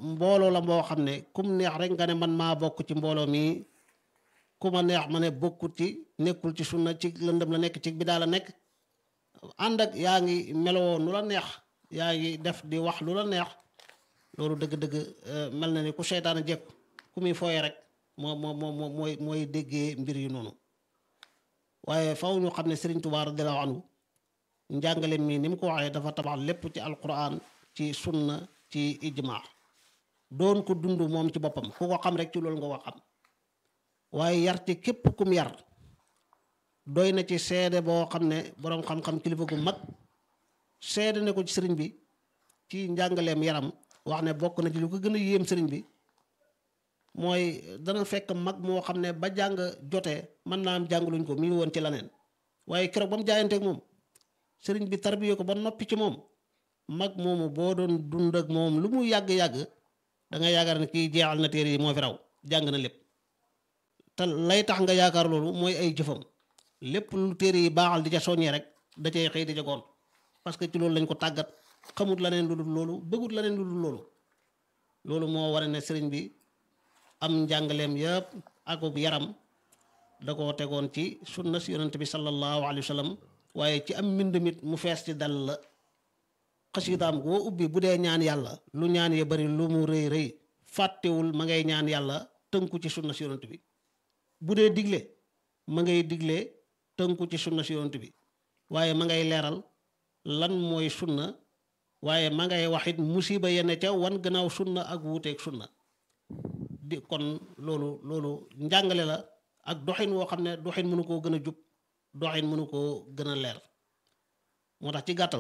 mbooloo la moo xam ne kum neex rek nga ne man maa bokk ci mbooloo mi ku ma neex ma ne bokkut ci nekkul ci sunna ci lëndëm la nekk ci bidaa la nekk ànd ak yaa ngi meloo nu la neex yaa ngi def di wax lu la neex loolu dëgg-dëgg mel na ni ku seytaane jekku ku muy fooye rek moo moo moo mooy mooy déggee mbir yu noonu waaye faw ñu xam ne Sëriñ Tuubaa radiyallaahu anhu njàngale mi ni mu ko waxee dafa tabax lépp ci alquran ci sunna ci ijmaa doon ko dund moom ci boppam ku ko xam rek ci loolu nga ko xam waaye yar ci képp kum yar doy na ci seede boo xam ne boroom xam-xam kilifa gu mag seede ne ko ci sëriñ bi ci njàngaleem yaram wax ne bokk na ci lu ko gën a yéem sëriñ bi mooy dana fekk mag moo xam ne ba jàng jotee mën naa am jànguluñ ko mi ngi woon ci laneen waaye keroog ba mu jaayanteeg moom sëriñ bi tarbiye ko ba noppi ci moom mag moomu boo doon dund ak moom lu mu yàgg-yàgg da nga yaakaar ne kii jeexal na téere yi moo fi raw jàng na lépp te lay tax nga yaakaar loolu mooy ay jëfam lépp lu téere yi baaxal di ca soññee rek da cay xëy di ca goon parce que ci loolu lañ ko tàggat xamut la neen lu dul loolu bëggut la neen lu dul loolu loolu moo war ne sëriñ bi am njàngaleem yëpp akub yaram da koo tegoon ci sunna si yonent bi sallallahu alayhi wa sallam waaye ci am mbind mit mu fees ci dal la xasidaam goo ubbi bu dee ñaan yàlla lu ñaan ya bari lu mu rëy rëy fàttewul ma ngay ñaan yàlla tënku ci sunna si yonent bi bu dee digle ma ngay digle tënku ci sunna si yonent bi waaye ma ngay leeral lan mooy sunna waaye ma ngay waxit musiba yenn ca wan gannaaw sunna ak wuuteeg sunna di kon loolu loolu njàngale la ak doxin woo xam ne doxin mënu koo gën a jub doxin mënu koo gën a leer moo tax ci gàttal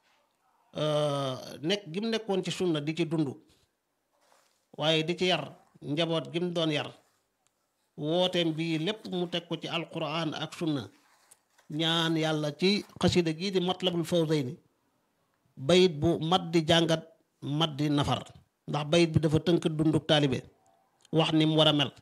nekk gi mu nekkoon ci sunna di ci dund waaye di ci yar njaboot gi mu doon yar wooteem bii lépp mu teg ko ci alquran ak sunna ñaan yàlla ci xasida gii di matlabul fawzayni bayit bu mat di jàngat mat di nafar ndax bayit bi dafa tënk dunduk taalibe wax ni mu war a mel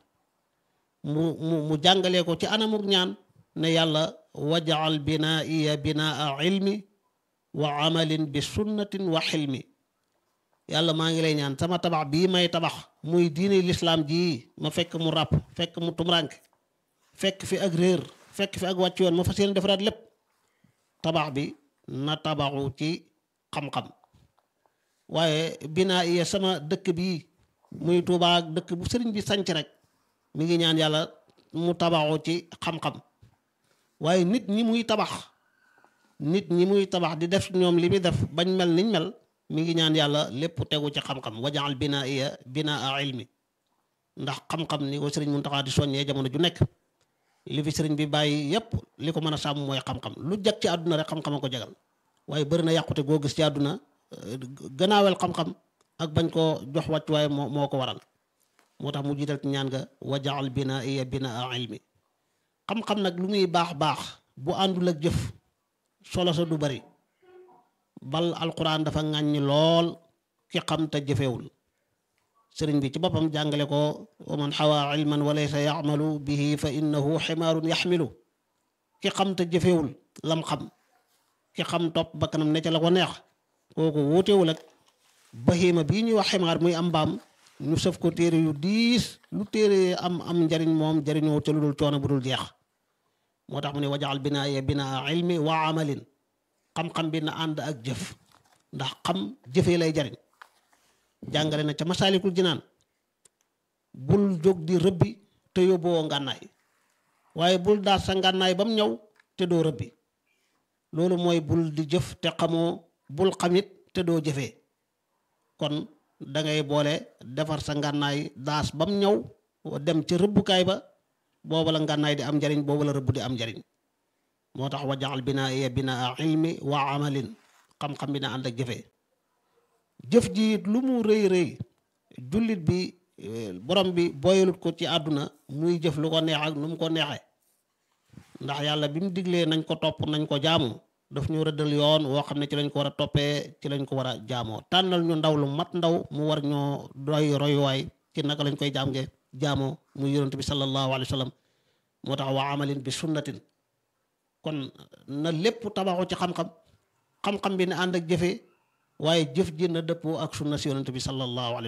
mu mu mu jàngalee ko ci anamuk ñaan ne yàlla wajaal binaiya binaa ilmi wa amalin bi sunnatin wa xilmi yàlla maa ngi lay ñaan sama tabax bii may tabax muy diine lislaam jii ma fekk mu ràpp fekk mu tumrank fekk fi ak réer fekk fi ak wàcc yoon ma fas yéene defaraat lépp tabax bi na tabaxu ci xam-xam waaye binaa iya sama dëkk bii muy Tuubaa ak dëkk bu sëriñ bi sanc rek mi ngi ñaan yàlla mu tabaxu ci xam-xam waaye nit ñi muy tabax nit ñi muy tabax di def ñoom li muy def bañ mel niñ mel mi ngi ñaan yàlla lépp tegu ci xam-xam wajaal binaa iya binaa ilmi ndax xam-xam ni ko sëriñ Muntaxa di soññee jamono ju nekk li fi sëriñ bi bàyyi yépp li ko mën a sàmm mooy xam-xam lu jag ci àdduna rek xam-xam a ko jagal waaye bëri na yàqute goo gis ci àdduna gannaawel xam-xam ak bañ koo jox wàccuwaay moo moo ko waral moo tax mu jiital ci ñaan nga wajaal binaa iya binaa ilmi xam-xam nag lu muy baax baax bu àndul ak jëf solo sa du bari bal alquran dafa ŋàññi lool ki xam te jëfewul sëriñ bi ci boppam jàngale ko wa man xawaa ilman wa laysa yamalu bihi fa innahu ximaarun yaxmilu ki xam te jëfewul lam xam ki xam topp bakkanam ne ca la ko neex kooku wuutewul ak bahima bii ñuy wax ximaar muy am mbaam ñu sëf ko téere yu diis lu téere am am njariñ moom jariñoo ca lu dul coono bu dul jeex moo tax mu ne wajaal binaa ya binaa ilmi wa amalin xam-xam bi na ànd ak jëf ndax xam jëfee lay jariñ jàngale na ca masaalikul jinaan bul jóg di rëbbi te yóbboo ngànnaay waaye bul daal sa ngànnaay ba mu ñëw te doo rëbbi loolu mooy bul di jëf te xamoo bul xamit te doo jëfee kon da ngay boole defar sa ngànnaay daas ba mu ñëw dem ca rëbbukaay ba booba la ngànnaay di am njariñ booba la rëbb di am njariñ moo tax wajaxal binaa iya binaa ilmi wa amalin xam-xam bi na ànd ak jëfee jëf ji it lu mu rëy rëy jullit bi borom bi boyalut ko ci àdduna muy jëf lu ko neex ak nu mu ko neexee ndax yàlla bi mu diglee nañ ko topp nañ ko jaamu daf ñu rëddal yoon woo xam ne ci lañ ko war a toppee ci lañ ko war a jaamoo tànnal ñu ndaw lu mat ndaw mu war ñoo doy royuwaay ci naka lañ koy jaamge jaamoo muy yonent bi sallallahu alayhi wa sallam moo tax wa amalin bi sunnatin kon na lépp tabaxu ci xam-xam xam-xam bi ne ànd ak jëfe waaye jëf ji na dëppoo ak sunna si yonent bi sallallahu alayhi wa sallam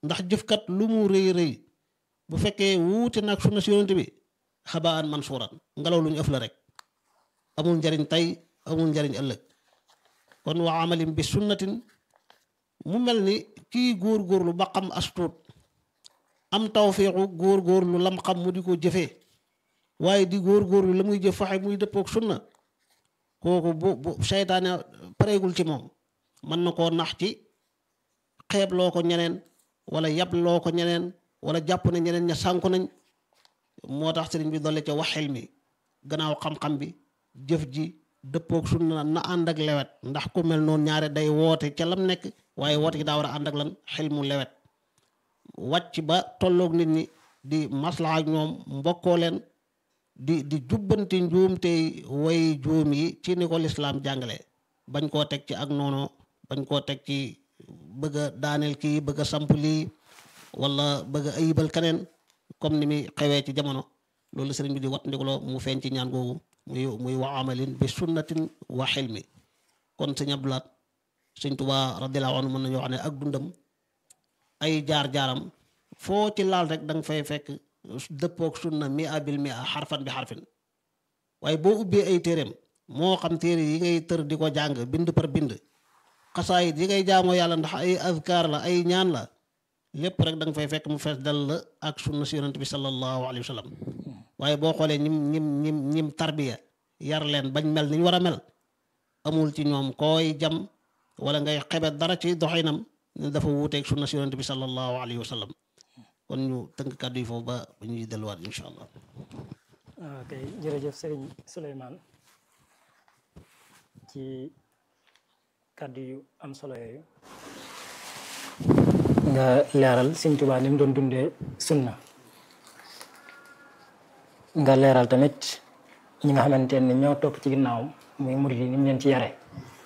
ndax jëfkat lu mu rëy rëy bu fekkee wuute nag sunna si yonent bi xabaan mansuuran ngelaw lu ñu ëf la rek amul njariñ tey amul njariñ ëllëg kon wa amalin bi sunnatin mu mel ni kii góor-góorlu ba xam astuut am tawfiixu góor-góorlu lam xam mu di ko jëfee waaye di góor-góorlu la muy jëf faxe muy dëppook sunna kooku bu bu seytaane pareegul ci moom mën na koo nax ci xeeb loo ko ñeneen wala yab loo ko ñeneen wala jàpp na ñeneen ña sànku nañ moo tax sëriñ bi dolle ca waxel mi gannaaw xam-xam bi jëf ji dëppook sunna na ànd ak lewet ndax ku mel noonu ñaare day woote ca lam nekk waaye woote gi daa war a ànd ak lan xel mu lewet wàcc ba tolloog nit ñi di maslaha ak ñoom mbokkoo leen di di jubbanti njuumte way juum yi ci ni ko lislaam jàngale bañ koo teg ci ak noonu bañ koo teg ci bëgg a daaneel kii bëgg a samp lii wala bëgg a ayibal keneen comme ni muy xewee ci jamono loolu sëriñ bi di wat ndikuloo mu feeñ ci ñaan googu muy muy wa amalin bi sunnatin wa xilmi kon sëñ Abdulaat sëñ Tuubaa radiyallaahu anhu mën nañu wax ne ak dundam ay jaar-jaaram foo ci laal rek da nga fay fekk dëppook sunna mi abil mi a xarfan bi xarfin waaye boo ubbee ay téeréem moo xam téere yi ngay tër di ko jàng bind par bind xasaayit yi ngay jaamoo yàlla ndax ay azkaar la ay ñaan la lépp rek da nga fay fekk mu fees dal la ak sunna si yonent bi sallallahu alayhi wa sallam waaye boo xoolee ñim ñim ñim ñim tarbiya yar leen bañ mel ni ñu war a mel amul ci ñoom koy jam wala ngay xebet dara ci doxinam ne dafa wuuteeg sunna si yonent bi sallallahu alayhi wa sallam kon ñu tënk kàddu yi foofu ba ba ñuy delluwaat incha allah. ok jërëjëf sëriñ Souleymane ci kàddu yu am solo yooyu nga leeral Sëriñ Tuubaa ni mu doon dundee sunna nga leeral tamit ñi nga xamante ne ñoo topp ci ginnaawam muy murid yi ni mu leen ci yare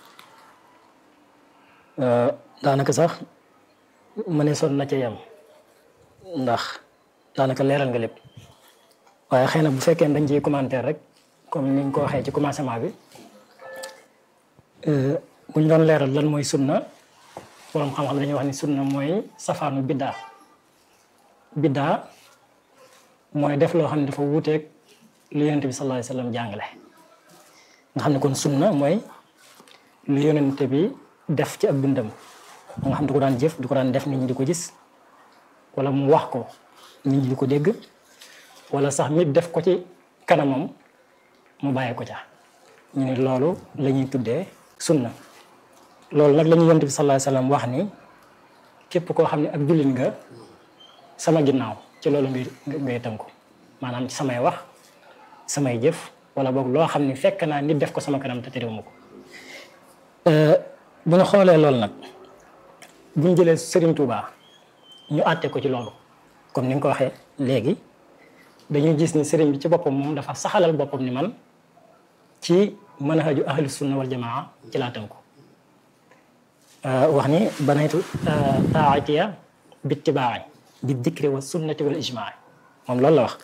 daanaka sax ma ne son na ca yem ndax daanaka leeral nga lépp waaye xëy na bu fekkee dañ ciy commentaire rek comme ni nga ko waxee ci commencement bi bu ñu doon leeral lan mooy sunna borom xam-xam dañuy wax ni sunna mooy safaanu biddaa biddaa mooy def loo xam ne dafa wuuteeg lu yonente bi sallallahu alayhi wasallam jàngale nga xam ne kon sunna mooy lu yonente bi def ci ab dundam nga xam ne du ko daan jëf du ko daan def nit ñi di ko gis wala mu wax ko nit ñi di ko dégg wala sax nit def ko ci kanamam mu bàyyi ko ca ñu ne loolu la ñuy tuddee sunna loolu nag la ñu yonent bi sallallahu alayhi wasallam wax ni képp koo xam ne ak jullit nga sama ginnaaw ci loolu ngay ngay tënku maanaam ci samay wax samay jëf wala boog loo xam ne fekk naa nit def ko sama kanam te terewuma ko bu ñu xoolee loolu nag bu ñu jëlee Serigne Touba ñu àtte ko ci loolu comme ni nga ko waxee léegi dañuy gis ni Serigne bi ci boppam moom dafa saxalal boppam ni man ci manhaju ahlu sunna wal jamaa ci laa tënku wax ni banaytu taatiya bittibaai bi dikri wa sunnati wal ijmaa moom loolu la wax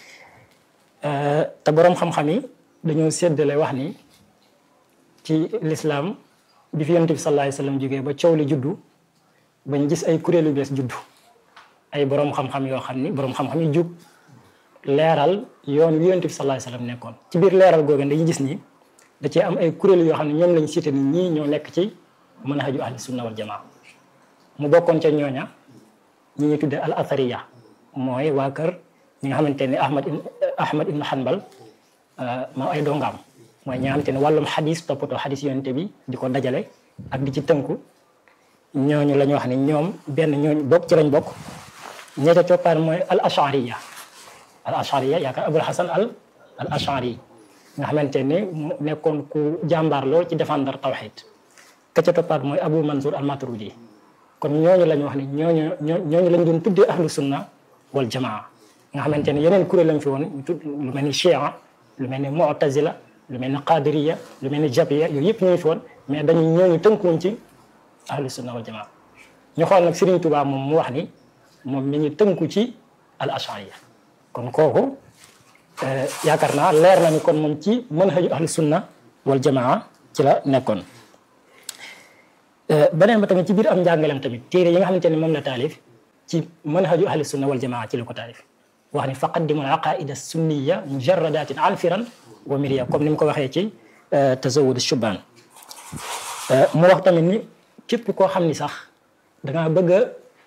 te boroom xam-xam yi dañoo séddale wax ni ci lislaam bi fi yonent bi sallallahu alayhi wasallam jógee ba coow li juddu bañ gis ay kuréel yu bees juddu ay boroom xam-xam yoo xam ni boroom xam-xam yi jug leeral yoon wi yonent bi sallallahu alayhi wasallam nekkoon ci biir leeral googu dañuy gis ni da cee am ay kuréel yoo xam ne ñoom lañ cité ni ñii ñoo nekk ci manhaju ahli sunna wal jamaa mu bokkoon ca ñooña ñi ñuy tuddee al athariya mooy waa kër ñi nga xamante ne ahmad ahmad ibn hanbal moom ay dongaam mooy ñi nga xamante ne wàllum xadis toppatoo xadis yonent bi di ko dajale ak di ci tënku ñooñu la ñu wax ni ñoom benn ñooñu bokk ci lañ bokk ña ca toppaan mooy al ashariya al ashariya yaakaar abul hasan al al ashari nga xamante ne mu nekkoon ku jàmbaar lool ci défendre tawxid ka ca toppaat mooy abu mansour al maturidi kon ñooñu la ñu wax ni ñooñu ñooñu lañ doon tuddee ahlu sunna wal jamaa nga xamante ne yeneen kuréel lañ fi woon ñu tudd lu mel ni chia lu mel ni mu'tazila lu mel ni qadiriya lu mel ni jabiya yooyu yëpp ñooñu fi woon mais dañu ñooñu tënkuwoon ci ahlu sunna wal jamaa ñu xool nag Serigne Touba moom mu wax ni moom mi ngi tënku ci al ashariya kon kooku yaakaar naa leer na ni kon moom ci manhaju ahlu sunna wal jamaa ci la nekkoon beneen ba tamit ci biir am njàngaleem tamit téere yi nga xamante ne moom la taalif ci manhaju ahli sunna wal jamaa ci la ko taalif wax ni faqaddimu al aqaida sunniya mujarradatin anfiran wa miriya comme ni mu ko waxee ci tazawud shubaan mu wax tamit ni képp koo xam ni sax dangaa bëgg a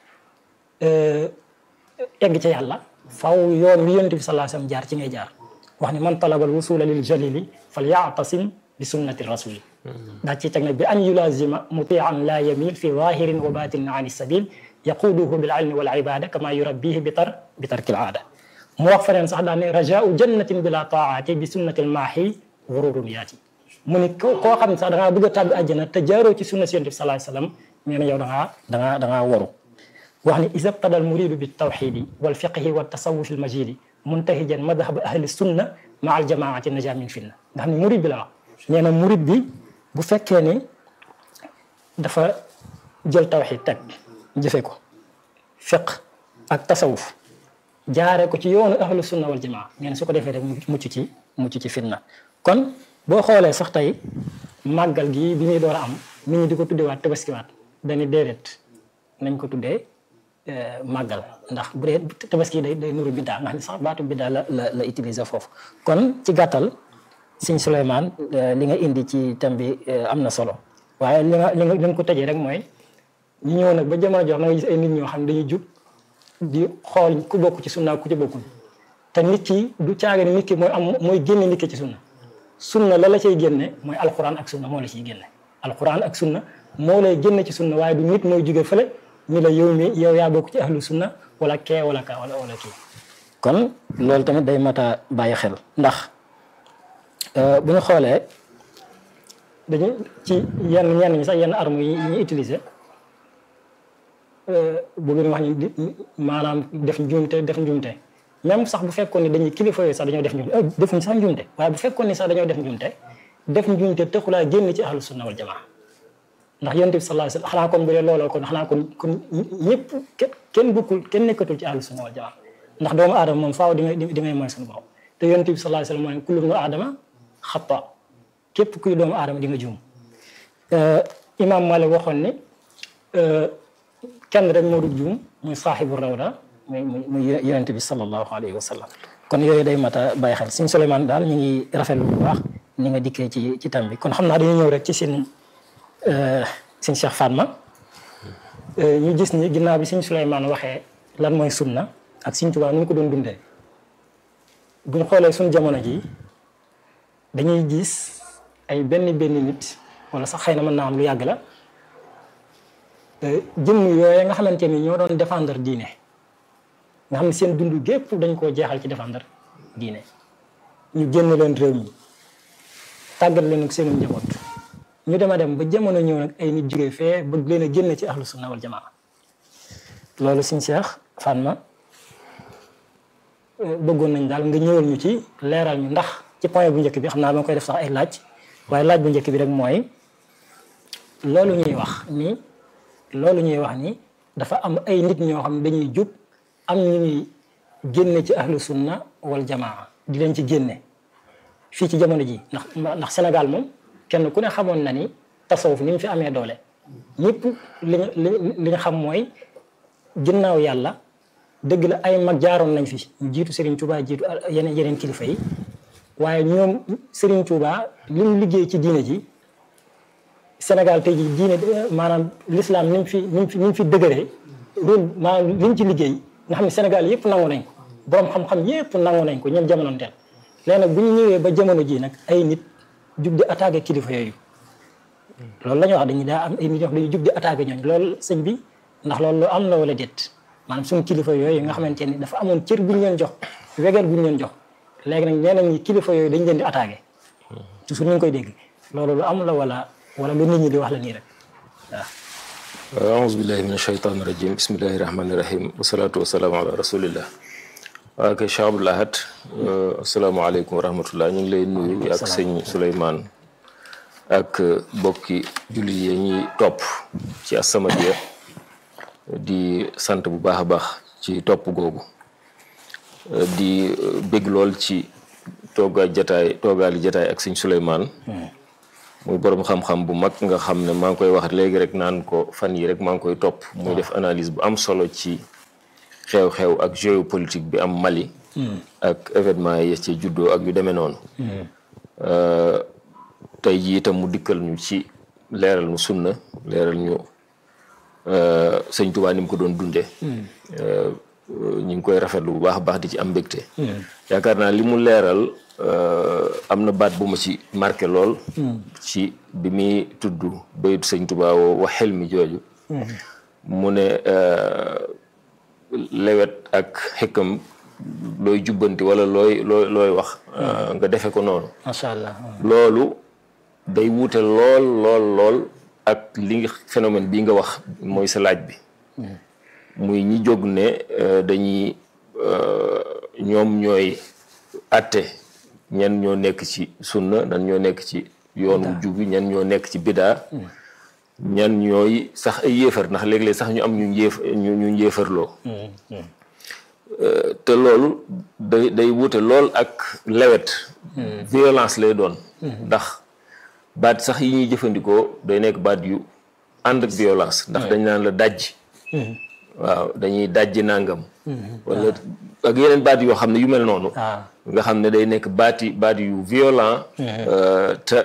egg ca yàlla faw yoon wi yonent bi sallallahu alayhi wasallam jaar ci ngay jaar wax ni man talabal wusula lil jalili fal ya'tasim bi sunnati rasuli daa ci teg nag bi an yulazima mutian la yamil fi zahirin wa batinin an sabil yaquduhu bil ilmi wal ibada kama yurabbihi bi tar bi tarkil aada mu wax feneen sax daa ne rajau jannatin bila taati bi sunnatil maahi gururun yaati mu ni koo xam ne sax da ngaa bëgg a tàbbi àjjana te jaaroo ci sunna si yonent bi sallallahu alayhi wasallam nee na yow da ngaa da ngaa da ngaa waru wax ni isa btada al muridu bi tawxidi wal fiqhi wa tasawuf al majidi muntahijan madhab ahli sunna ma al jamaati naja min finna nga xam ne murid bi la wax nee na murid bi bu fekkee ni dafa jël tawxid teg jëfe ko fiq ak tasawuf jaaree ko ci yoonu ahlu sunna wal jamaa nee na su ko defee rek mucc ci mucc ci fitna kon boo xoolee sax tey màggal gi bi muy door a am nit ñi di ko tuddewaat tabaskiwaat dañuy déedéet nañ ko tuddee màggal ndax bu dee tabaski day day nuru biddaa nga xam ne sax baatu biddaa la la la utiliser foofu kon ci gàttal sëñ Souleymane li nga indi ci thème bi am na solo waaye li nga li nga li nga ko tëjee rek mooy ñu ñëw nag ba jamono jox na nga gis ay nit ñoo xam ne dañuy jug di xool ku bokk ci sunna ku ci bokkul te nit ki du caaga ni nit ki mooy am mooy génne nit ki ci sunna sunna la la cay génne mooy alquran ak sunna moo la ciy génne alquran ak sunna moo lay génne ci sunna waaye du nit mooy jóge fële ni la yow mi yow yaa bokk ci ahlu sunna wala kee wala ka wala wala kii kon loolu tamit day mat a bàyyi xel ndax bu ñu xoolee dañu ci yenn ñenn ñi sax yenn armes yi ñuy utiliser bu ngeen wax ni maanaam def njuumte def njuumte même sax bu fekkoon ni dañuy kilifa yooyu sax dañoo def njuumte defuñ sax njuumte waaye bu fekkoon ni sax dañoo def njuumte def njuumte taxulaa génn ci ahlu sunna wal jamaa ndax yonent bi sallallahu alayhi wasallam xanaa kon bu dee looloo kon xanaa kon kon ñëpp kenn bokkul kenn nekkatul ci ahlu sunna wal jamaa ndax doomu aadama moom faaw di ngay di ngay mooy suñu borom te yonent bi sallallahu alayhi wasallam mooy kullu ibnu aadama xata képp kuy doomu aadama di nga juum imam Malik waxoon ni kenn rek moo dul juum muy saaxibu rawda muy muy yonent bi sallallahu alayhi wa sallam kon yooyu day mat a bàyyi xel suñ Souleymane daal ñu ngi rafetlu bu baax ni nga dikkee ci ci tam bi kon xam naa dañuy ñëw rek ci seen seen Cheikh Fatma ñu gis ni ginnaaw bi suñ Souleymane waxee lan mooy sunna ak suñ Tuubaa nu ñu ko doon dundee bu ñu xoolee suñ jamono ji dañuy gis ay benn benn nit wala sax xëy na mën naa am lu yàgg la jëmm yooyu nga xamante ni ñoo doon défendre diine nga xam ne seen dund gépp dañ koo jeexal ci défendre diine ñu génn leen réew mi tàggat leen ak seen njaboot ñu dem a dem ba jamono ñëw nag ay nit jógee fee bëgg leen a génn ci ahlu sunna wal jamaa loolu suñ Cheikh Fatma bëggoon nañ daal nga ñëwal ñu ci leeral ñu ndax ci point bu njëkk bi xam naa ba koy def sax ay laaj waaye laaj bu njëkk bi rek mooy loolu ñuy wax ni loolu ñuy wax ni dafa am ay nit ñoo xam ne dañuy jub am ñu ñuy génne ci ahlu sunna wal jamaa di leen ci génne fii ci jamono ji ndax ndax Sénégal moom kenn ku ne xamoon na ni tasawuf ni mu fi amee doole ñëpp li li nga xam mooy ginnaaw yàlla dëgg la ay mag jaaroon nañ fi jiitu Serigne Touba jiitu yeneen yeneen kilifa yi waaye ñoom Serigne Touba li mu liggéey ci diine ji Sénégal tey jii diine maanaam l'islam ni mu fi ni mu fi ni mu fi dëgëree rôle maanaam li mu ci liggéey nga xam ne Sénégal yëpp nangu nañ ko borom xam-xam yëpp nangu nañ ko ñoom jamono teel léegi nag bu ñu ñëwee ba jamono ji nag ay nit jug di attaqué kilifa yooyu loolu la ñuy wax dañuy daa am ay nit ñoo xam dañuy jug di attaqué ñooñu loolu sëñ bi ndax loolu lu am la wala déet maanaam suñu kilifa yooyu nga xamante ni dafa amoon cër bu ñu leen jox wegeel bu ñu leen jox léegi nag nee nañ kilifa yooyu dañ leen di attaqué toujours ñu ngi koy dégg loolu lu am la wala wala lu nit ñi di wax la nii rek waaw aouzu billahi min ashaytan rajim bismillahi rahmani rahim wasalaatu wasalaamu ala rasulillah waa kay Cheikh Abdoul Ahad asalaamaaleykum wa rahmatullah ñu ngi lay nuyu ak sëñ Souleymane ak bokki julli yi ñuy topp ci As-Samadiyya di sant bu baax a baax ci topp googu di bég lool ci toogaay jataay toogaali jataay ak sëñ Souleymane muy borom xam-xam bu mag nga xam ne maa ngi koy wax léegi rek naan ko fan yi rek maa ngi koy topp muy def analyse bu am solo ci xew-xew ak géopolitique bi am Mali ak événement yi ci juddoo ak yu demee noonu tey jii itam mu dikkal ñu ci leeral ñu sunna leeral ñu sëñ Tuubaa ni mu ko doon dunde ñu ngi koy rafetlu bu baax a baax di ci am mbégte yaakaar naa li mu leeral am na baat bu ma ci marqué lool ci bi muy tudd baytu sëñ Tuubaa woo wax xel mi jooju mu ne lewet ak xëkkam looy jubbanti wala looy looy looy wax nga defe ko noonu macha allah loolu day wuute lool lool lool ak li nga phénomène bii nga wax mooy sa laaj bi muy ñi jóg ne dañuy ñoom ñooy atte ñan ñoo nekk ci sunna ñan ñoo nekk ci yoonu jubi ñan ñoo nekk ci bidaa ñan ñooy sax ay yéefar ndax léeg-léeg sax ñu am ñu yéef ñu ñu yéefarloo te loolu day day wuute lool ak lewet violence lay doon ndax baat sax yi ñuy jëfandikoo day nekk baat yu ànd ak violence ndax dañ naan la dajj waaw dañuy dajji nangam wala ak yeneen baat yoo xam ne yu mel noonu nga xam ne day nekk baati baat yu violent te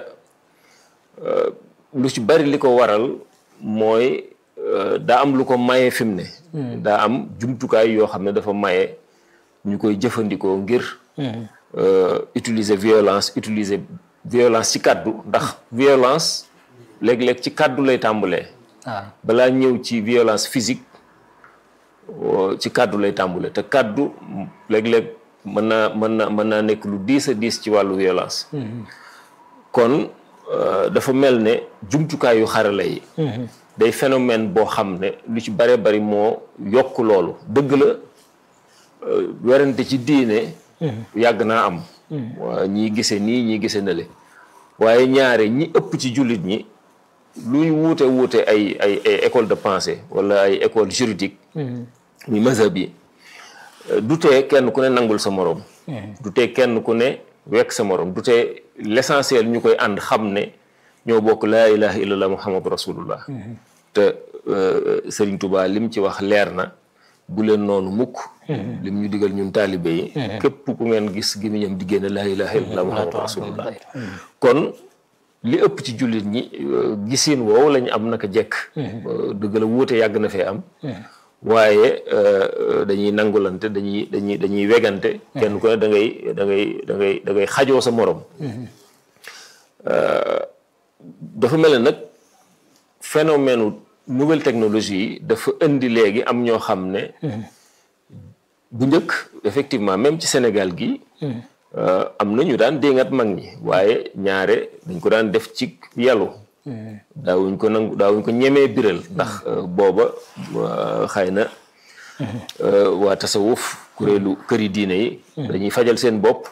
lu ci bari li ko waral mooy daa am lu ko maye fi mu ne daa am jumtukaay yoo xam ne dafa maye ñu koy jëfandikoo ngir utiliser violence utiliser violence ci kàddu ndax violence léeg-léeg ci kàddu lay tàmbalee balaa ñëw ci violence physique ci kàddu lay tàmbale te kàddu léeg-léeg mën naa mën na mën naa nekk lu diis a diis ci wàllu violence kon dafa mel ne jumtukaayu xarala yi day phénomène boo xam ne lu ci bare bari moo yokk loolu dëgg la werante ci diine yàgg naa am waa ñii gise nii ñii gise nale waaye ñaare ñi ëpp ci jullit ñi luy wuute wuute ay ay ay école de pensée wala ay école juridique muy mazhab yi du tee kenn ku ne nangul sa morom du tee kenn ku ne wekk sa morom du tee l'essentiel ñu koy ànd xam ne ñoo bokk laa ilaha illallah muhammadu rasulullah te Sëriñ Tuubaa lim ci wax leer na bu leen noonu mukk lim ñu digal ñun taalibe yi képp ku ngeen gis gémmiñam di génne laa ilaha illallah muhammadu rasulullah kon li ëpp ci jullit ñi gisin woowu lañu am naka jekk dëgg la wuute yàgg na fee am waaye dañuy nangulante dañuy dañuy dañuy wegante kenn ku ne da ngay da ngay da ngay da ngay xajoo sa morom dafa mel ne nag phénomène nouvelle technologie yi dafa indi léegi am ñoo xam ne bu njëkk effectivement même ci Sénégal gi am na ñu daan déngat mag ñi waaye ñaare dañ ko daan def ci yalu daawuñ ko nangu daawuñ ko ñemee biral ndax booba xëy na waa tasawuf kuréelu këri diine yi dañuy fajal seen bopp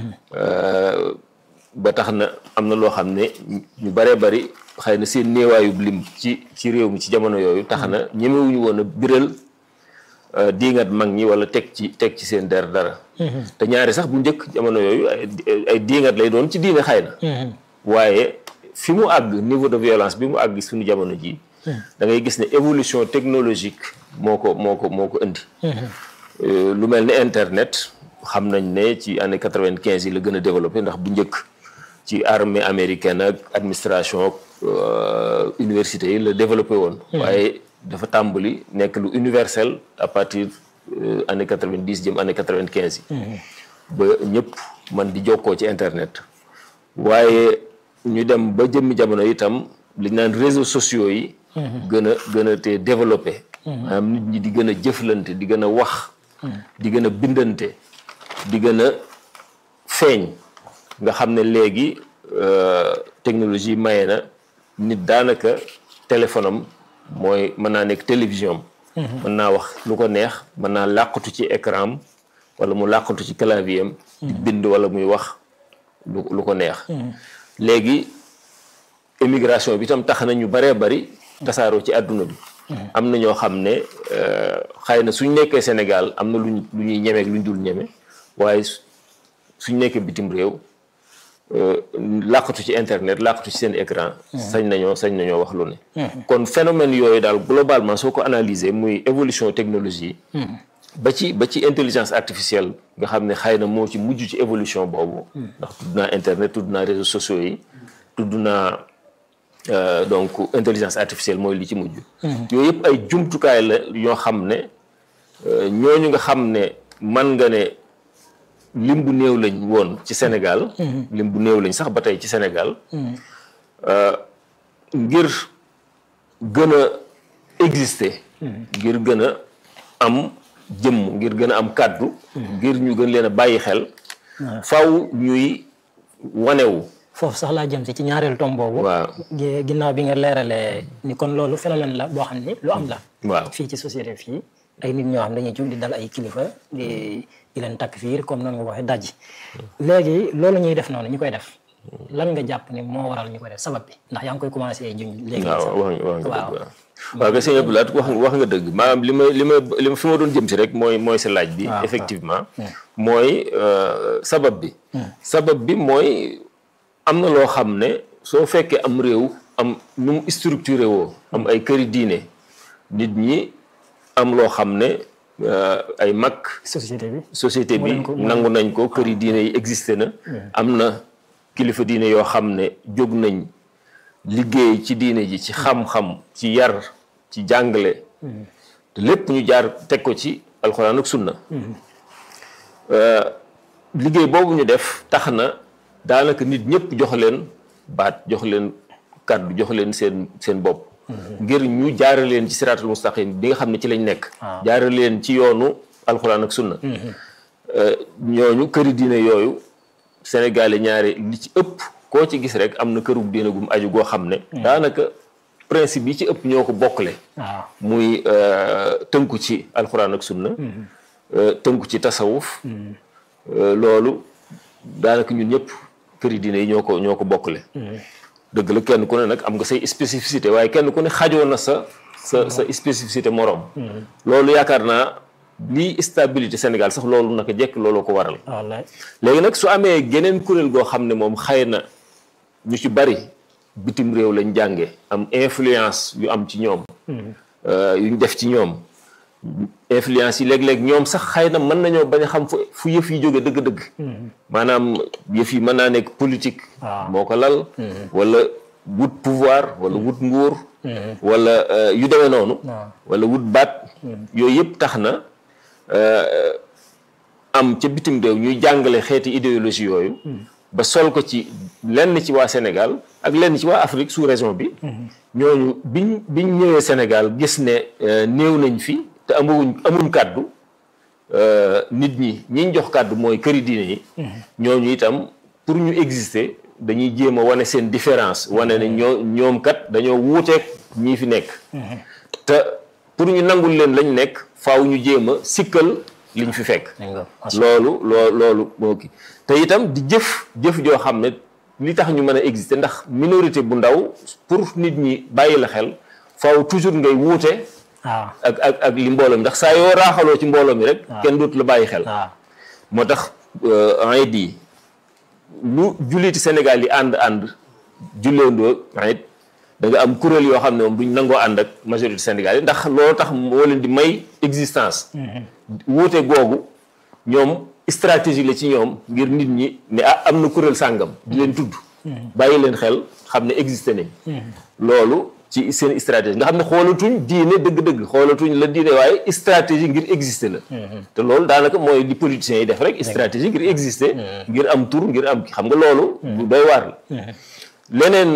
ba tax na am na loo xam ne ñu baree bari xëy na seen néewaayub lim ci ci réew mi ci jamono yooyu tax na ñemewuñu woon a biral diingat mag ñi wala teg ci teg ci seen der dara te ñaari sax bu njëkk jamono yooyu ay diingat lay doon ci diine xëy na waaye fi mu àgg niveau de violence bi mu àgg suñu jamono ji da ngay gis ne évolution technologique moo ko moo ko moo ko indi lu mel ni internet xam nañ ne ci année quatre-vingt-quinze yi la gën a développé ndax bu njëkk ci armée américaine ak administration université yi la développé woon waaye dafa tàmbali nekk lu universel à partir année quatre-vingt-dix jëm année quatre-vingt-quinze yi ba ñëpp man di jokkoo ci internet waaye ñu dem ba jëmmi jamono itam li naan réseaux sociaux yi gën a gën a te développé maanaam nit ñi di gën a jëflante di gën a wax di gën a bindante di gën a feeñ nga xam ne léegi technologie maye na nit daanaka téléphone am mooy mën naa nekk télévision am mën naa wax lu ko neex mën naa làqatu ci écran am wala mu làqatu ci clavier am di bind wala muy wax lu lu ko neex léegi immigration bi itam tax na ñu baree bari tasaaroo ci àdduna bi am na ñoo xam ne xëy na suñ nekkee Sénégal am na luñ lu ñuy ñemeek lu ñu dul ñeme waaye suñ nekkee bitim réew làqatu ci internet làqatu ci seen écran sañ nañoo sañ nañoo wax lu ne kon phénomène yooyu daal globalement soo ko analyser muy évolution technologie ba ci ba ci intelligence artificielle nga xam ne xëy na moo ci mujj ci évolution boobu ndax tudd naa internet tudd naa réseaux sociaux yi tudd naa euh, donc intelligence artificielle mooy li ci mujj yooyu yëpp ay jumtukaay la yoo xam ne euh, ñooñu nga xam ne man nga ne lim bu néew lañ woon ci Sénégal lim bu néew lañ sax ba tey ci Sénégal euh, ngir gën a exister ngir gën a am jëmm ngir gën a am kàddu ngir ñu gën leen a bàyyi xel faw ñuy wanewu foofu sax laa jëm si ci ñaareelu tom boobu waaw gi- ginnaaw bi nga leeralee ni kon loolu phénomène la boo xam ni lu am la waaw fii ci société fii ay nit ñoo xam dañuy jug di dal ay kilifa di di leen takk fiir comme noonu nga ko waxee dajji léegi loolu ñuy def noonu ñu koy def lan nga jàpp ni moo waral ñu koy def sabab bi ndax yaa ngi koy commencé juñ léegi waaw sax. wax nga wax nga waaw. dëgg waaw waaw kay sëñ Abdou Lahad wax nga wax nga dëgg maanaam li ma li ma li ma fi ma doon jëm si rek mooy mooy sa laaj bi waaw, effectivement mooy euh, sabab bi sabab bi mooy am na loo xam ne soo fekkee am réew am nu mu structuré woo am ay këri diine nit ñi am loo xam ne euh, ay mag société bi société bi leen ko- moo nangu nañ ko këri diine yi existé na am na kilifa diine yoo xam ne jóg nañ liggéey ci diine ji ci xam-xam ci yar ci jàngale te lépp ñu jaar teg ko ci alxuraan ak sunna Euh, liggéey boobu ñu def tax na daanaka nit ñëpp jox leen baat jox leen kàddu jox leen seen seen bopp ngir ñu jaare leen ci siraatul mustaqim bi nga xam ne ci lañ nekk waaw. jaare leen ci yoonu alxuraan ak sunna Euh, ñooñu këri diine yooyu sénégalais ñaari li ci ëpp koo ci gis rek am na kërug diine gum aju goo xam ne daanaka principe yi ci ëpp ñoo ko bokkle waaw muy euh, tënku ci alxuraan ak sunna euh, tënku ci tasawuf euh, loolu daanaka ñun ñëpp këri diine yi ñoo ko ñoo ko bokkle dëgg la kenn ku ne nag am nga say spécificité waaye kenn ku ne xajoo na sa sa sa spécificité moroom loolu yaakaar naa lii stabilité Sénégal sax loolu naka jekk loolu ko waral wallaay léegi nag su amee geneen kuréel goo xam ne moom xëy na ñu ci bari bitim réew lañ jànge am influence yu am ci ñoom euh, yu ñu def ci ñoom influence yi léeg-léeg ñoom sax xëy na mën nañoo bañ a xam fu fu yëf yi jóge dëgg-dëgg maanaam yëf yi mën naa nekk politique waaw. moo ko lal wala wut pouvoir wala wut nguur wala euh, yu demee noonu waaw. wala wut baat yooyu yëpp tax na euh, am ca bitim réew ñuy jàngale xeeti idéologie yooyu ba sol ko ci lenn ci waa Sénégal ak lenn ci waa Afrique sous région bi ñooñu biñ biñ ñëwee Sénégal gis ne euh, néew nañ fi te amuñ amuñ kàddu euh, nit ñi ñiñ jox kàddu mooy këri diine yi ñooñu itam pour ñu exister dañuy jéem a wane seen différence wane ne ñoo ñoom kat dañoo wuuteeg ñii fi nekk te pour ñu nangul leen lañ nekk faaw ñu jéem a sikkal liñ fi fekk dégg nga loolu loo loolu moo kii te itam di jëf jëf joo xam ne li tax ñu mën a exister ndax minorité bu ndaw pour nit ñi bàyyi la xel faaw toujours ngay wuute waaw ak ak ak li mbooloo mi ndax saa yoo raaxaloo ci mbooloo mi rek kenn dootu la bàyyi xel waaw moo tax ayit yi lu julliti Sénégal yi ànd ànd julleendoo ayit da nga am kuréel yoo xam ne moom duñ nangoo ànd ak majorité Sénégal yi ndax loolu tax moo leen di may existence wuute googu ñoom stratégie la ci ñoom ngir nit ñi ne ah am na kuréel sàngam di leen tudd bàyyi leen xel xam ne existé nañ loolu ci seen stratégie nga xam ne xoolatuñ diine dëgg-dëgg xoolatuñ la diine waaye stratégie ngir exister la te loolu daanaka mooy li politiciens yi def rek stratégie ngir exister ngir am tur ngir am xam nga loolu lu doy waar la leneen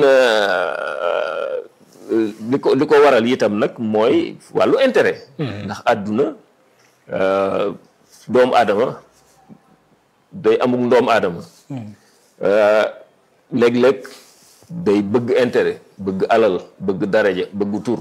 li ko li ko waral itam nag mooy wàllu intérêt ndax àdduna doomu aadama day amuk ndoomu aadama léeg-léeg day bëgg intérêt bëgg alal bëgg daraja bëgg tur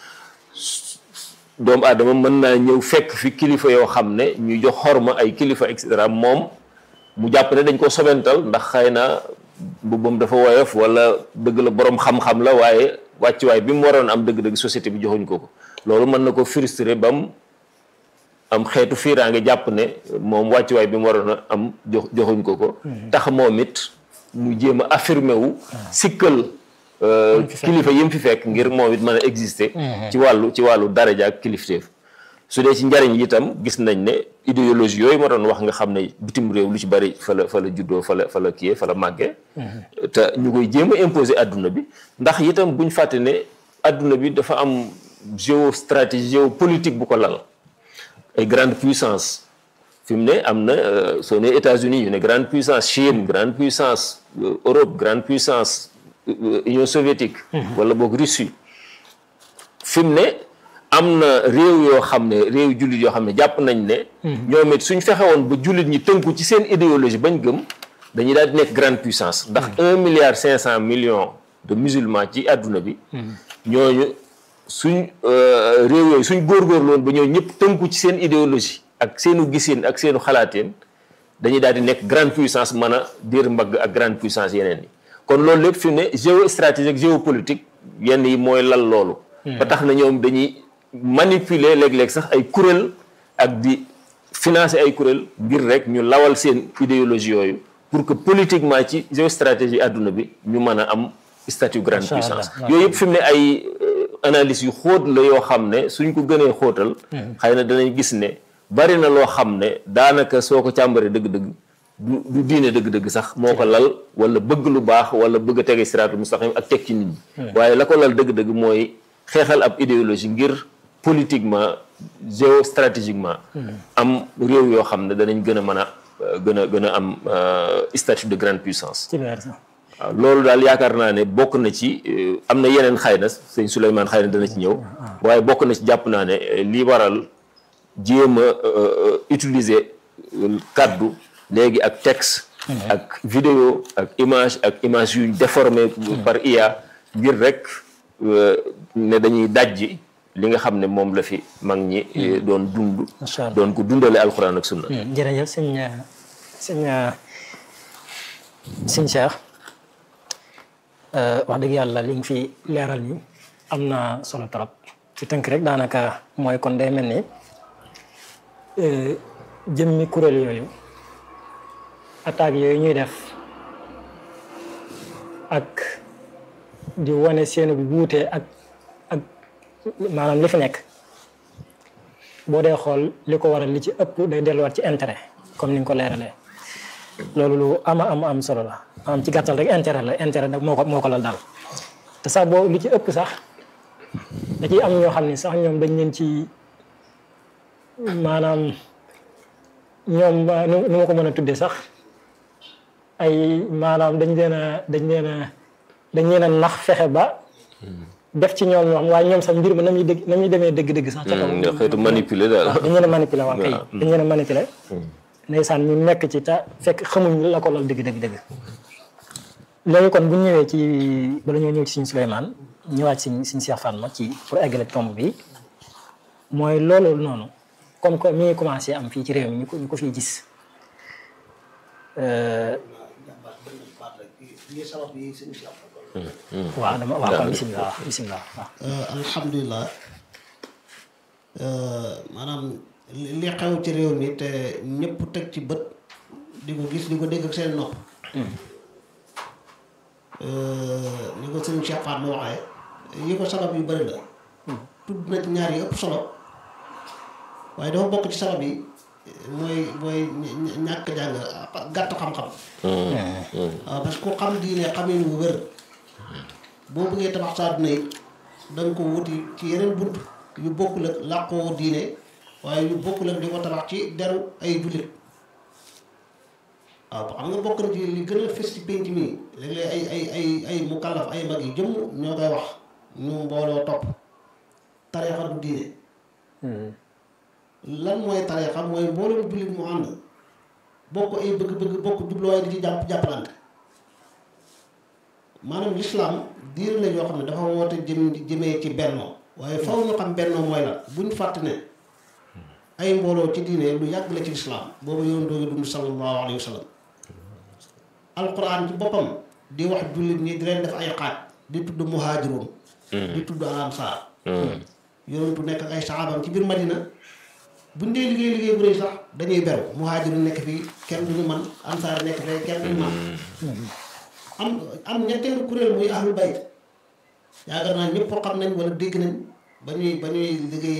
doomu aadama mën naa ñëw fekk fi kilifa yoo xam ne ñu jox xorma ay kilifa et cetera moom mu jàpp ne dañ ko sobental ndax xëy na mbubbam dafa woyof wala dëgg la borom xam-xam la waaye wàccuwaay bi mu waroon am dëgg-dëgg société bi joxuñ ko ko loolu mën na ko frustré ba mu am xeetu fiiraange jàpp ne moom wàccuwaay bi mu waroon a am jox joxuñ ko ko tax moom it mu jéem a affirmé wu sikkal kilifa yi mu fi fekk ngir moom it mën a exister ci wàllu ci wàllu daraja ak kilifteef su dee ci njariñ yi itam gis nañ ne idéologie yooyu ma doon wax nga xam ne bitim réew lu ci bari fa la fa la juddoo fa la fa la kiyee fa la màggee te ñu koy jéem a imposer adduna bi ndax itam buñ fàtte ne adduna bi dafa am géostratégie géopolitique bu ko lal ay grande puissance fi mu ne am na soo ne États-Unis yu ne grande puissance Chine grande puissance Europe grande puissance Union soviétique wala boog Russie fi mu ne am na réew yoo xam ne réew jullit yoo xam ne jàpp nañ ne ñoom it suñ fexewoon ba jullit ñi tënku ci seen idéologie bañ gëm dañuy daal di nekk grande puissance ndax un milliard cinq cent millions de musulmans ci àdduna bi ñooñu suñ réew yooyu suñ góorgóorloon ba ñoo ñëpp tënku ci seen idéologie ak seenu gisin ak seenu xalaateen dañuy daal di nekk grande puissance mën a diir mbagg ak grande puissance yeneen yi kon loolu lépp fi mu ne géostratégique géopolitique yenn yi mooy lal loolu ba tax na ñoom dañuy manipuler léeg-léeg sax ay kuréel ak di financer ay kuréel ngir rek ñu lawal seen idéologie yooyu pour que politiquement ci géostratégie àdduna bi ñu mën a am statut grande puissance yooyu yëpp fi mu ne ay analyse yu xóot la yoo xam ne suñ ko gënee xóotal xëy na danañ gis ne bari na loo xam ne daanaka soo ko càmbaree dëgg-dëgg du du diine dëgg-dëgg sax moo ko lal wala bëgg lu baax wala bëgg a tege siraatul mustaqim ak teg ci nit ñi waaye la ko lal dëgg-dëgg mooy xeexal ab idéologie ngir politiquement géostratégiquement am réew yoo xam ne danañ gën a mën a gën a gën a am statut de grande puissance waaw loolu daal yaakaar naa ne bokk na ci am na yeneen xëy na sëñ Souleymane xëy na dana ci ñëw waaye bokk na ci jàpp naa ne li waral jéem a utiliser kaddu léegi ak texte ak vidéo ak image ak image yuñ déformé par IA ngir rek ne dañuy dajji li nga xam ne moom la fi mag ñi doon dund doon ko dundale alxuraan ak sunna jërëjëf sëñ sëñ sëñ Cheikh wax dëgg yàlla li nga fi leeral ni am na solo trop ci tënk rek daanaka mooy kon day mel ni jëmmi kuréel yooyu attaques yooyu ñuy def ak di wane seenu wuute ak ak maanaam li fi nekk boo dee xool li ko waral li ci ëpp day delluwaat ci intérêt comme ni nga ko leeralee loolu lu ama am am solo la am ci gàttal rek intérêt la intérêt nag moo ko moo ko lal daal te sax boo li ci ëpp sax da ciy am ñoo xam ne sax ñoom dañ leen ci maanaam ñoom nu ma ko mën a tuddee sax ay maanaam dañ leen a dañ leen a dañ leen a nax fexe ba def ci ñoom ñoo xam waaye ñoom sax mbir ma na muy dégg na muy demee dëgg-dëgg sax ca kaw xeetu manipuler daal dañ leen a manipuler waaw kay dañ leen a manipuler ndeysaan ñu nekk ci te fekk xamuñ la ko lal dëgg dëgg dëgg léegi kon bu ñëwee ci bala ñoo ñëw ci suñu Souleymane ñëwaat ci suñu Cheikh Fatma ci pour eggale tomb bi mooy loolu noonu comme que mi ngi commencé am fii ci réew mi ñu ko ñu ko fiy gis waaw dama waaw kon bisimilah waaw bisimilah waaw alhamdulilah maanaam li xew ci réew mi te ñëpp teg ci bët di ko gis di ko dégg ak seen nopp ni ko sëñ Cheikh Fatma waxee yi ko sabab yu bëri la tudd na ci ñaar yi ëpp solo waaye dafa bokk ci sabab yi mooy mooy ñàkk jàng gàtt xam-xam waaw parce que ku xam diine xamin wu wér boo bëggee tabax sa àdduna yi da nga ko wuti ci yeneen bunt yu bokkul ak làqoo diine waaye yu bokkul ak di ko tabax ci deru ay jullit waaw xam nga bokk na ci li gën a fës ci pénc mi léeg-léeg ay ay ay ay mukallaf ay mag yi jëmm ñoo koy wax ñu mbooloo topp tariixa du diine lan mooy tariixa mooy mbooloo jullit mu ànd bokk ay bëgg-bëgg bokk jubluwaay di ci jàpp jàppalante maanaam lislaam diir la yoo xam ne dafa woote jëm jëmee ci bennoo waaye faw ñu xam bennoo mooy la buñ fàtte ne ay mbooloo ci diine lu yàgg la ci lislaam boobu yoon doogi dund sallallahu alayhi wa sallam alquran ci boppam di wax jullit ñi di leen def ay xaaj di tudd muhaajiroon di tudd ansaar yonentu nekk ak ay saxaabam ci biir madina buñ dee liggéey liggéey bu rëy sax dañuy beru muhaajiroon nekk fii kenn duñu man ansaar nekk fee kenn duñu man am am ñetteelu kuréel muy ahlul bayt yaakaar naa ñëpp xam nañ wala dégg nañ ba ñuy ba ñuy liggéey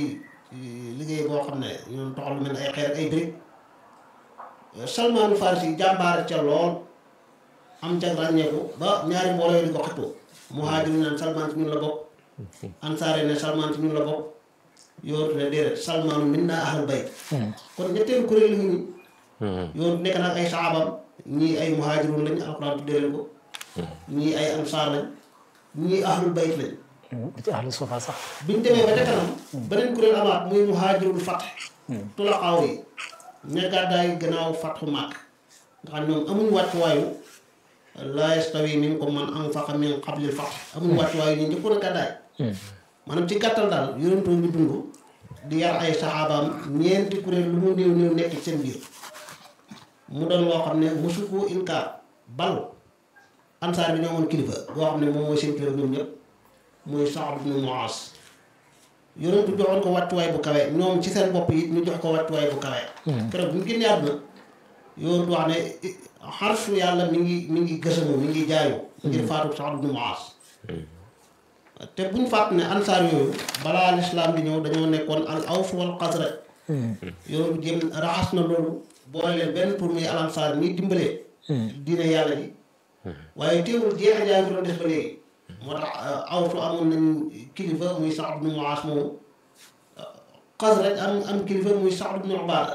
liggéey boo xam ne ñoom toxal lu mel ne ay xeer ak ay briques Salmaanu Farisi jàmbaare ca lool am ca ràññeeku ba ñaari mbooloo yi di ko xëccoo muhaajir naan Salmaan ci ñun la bokk ansaare ne Salmaan ci ñun la bokk yootu ne déedéet Salmaanu minna ahlul bayt kon ñetteelu kuréel yi ñu yootu nekk nag ay saabam ñii ay muhaajirun lañ alxuraan tuddee leen ko ñii ay ansaar lañ ñii ahlul bayt lañ ci ahlu sufa sax biñ demee ba ca kanam beneen kuréel amaat muy muhaajirul fath tulaqaaw yi ña gàddaay gannaaw fatxu màkk nga xam ñoom amuñu wàccuwaayu laa yastawi minkum man anfaqa min qablil fath amuñu wàccuwaayu ñu njëkkoon a gàddaay maanaam ci gàttal daal yonentu bi dund di yar ay saxaabaam ñeenti kuréel lu mu néew néew nekk ci seen biir mu doon loo xam ne mosu ko inkaar bal ansaar bi ñoo amoon kilifa boo xam ne moom mooy seen kilifa ñoom ñëpp muy Saad ibn Muaas yonentu joxoon ko wàccuwaay bu kawe ñoom ci seen bopp yi ñu jox ko wàccuwaay bu kawe keroog bu ñu génnee àdduna yonentu wax ne xarsu yàlla mi ngi mi ngi gësamu mi ngi jaayu ngir faatu Saad ibn Muaas te buñ fàtt ne ansaar yooyu balaa lislaam di ñëw dañoo nekkoon al aws wal xasraj yonentu jéem raxas na loolu boole leen benn pour muy al ansaar ñuy dimbalee diine yàlla ji waaye teewul jeexa jaay ngi doon des ba léegi moo tax awsu amoon nañ kilifa muy Saad ibn Muaas moomu Xasraj am am kilifa muy Saad ibn Ubaada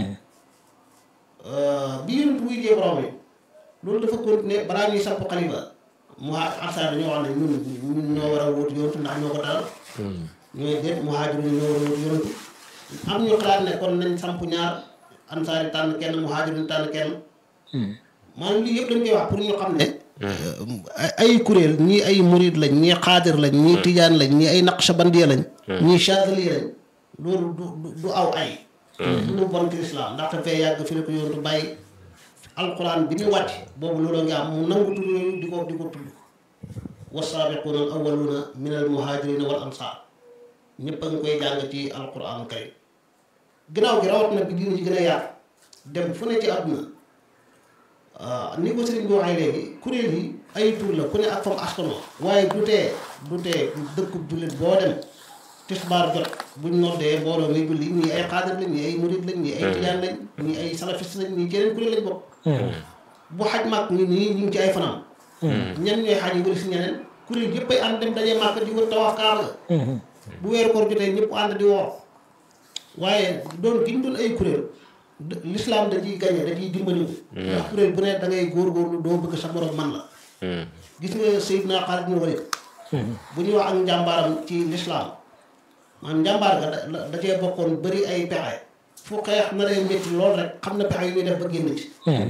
bi yonent buy jee borom yi loolu dafa continuer balaa ñuy samp xalifa ansaar dañoo wax ne ñun ñun ñoo war a wóotu yonent ndax ñoo ko dalal ñooy déet muhaajir ñoo war a wóotu yonent am ñu xalaat ne kon nañ samp ñaar ansaar yi tànn kenn muhaajir yi tànn kenn maanaam lii yëpp dañ koy wax pour ñu xam ne ay kuréel ñii ay murid lañ ñii xaadir lañ ñii tijaan lañ ñii ay naqshabandiya lañ ñii chadili lañ loolu du du aw ay du lu bon ci lislaam ndaxte fee yàgg fi la ko yontu bàyyi alquran bi ñu wàcc boobu loolu nga am mu nangu tudd yooyu di ko di ko tudd wasaabiquuna al awwaluuna min al muhaajirina wal ansaar ñëpp a ngi koy jàng ci alquran karim ginnaaw gi rawat na bi diina ci gën a yaatu dem fu ne ci àdduna ni ko sëriñ bi waxee léegi kuréel yi ay tur la ku ne ak fam askanoo waaye du tee du tee dëkkub jullit boo dem tisbaar jot buñ noddee mbooloo muy julli ñii ay xaadir lañ ñii ay murid lañ ñii ay tijaan lañ ñii ay salafiste lañ ñii keneen kuréel lañ bokk bu xaj màkk ñi nii ñu ngi ci ay fanam ñan ñooy xaj yi wëri si ñeneen kuréel yëpp ay ànd dem dajee màkk di wër tawaaf kaaba ga bu weeru koor jotee ñëpp ànd di woor waaye doon gi ñu doon ay kuréel l'islam da ciy gañe da ciy dimbali ndax kuréel bu ne da ngay góorgóorlu doo bëgg sa morom man la gis nga Seydina Xaalid ibn Waliid bu ñuy wax ak njàmbaaram ci l'islam maanaam njàmbaar ga da cee bokkoon bëri ay pexe fu xeex na lay métti lool rek xam na pexe yu ñuy def ba génn ci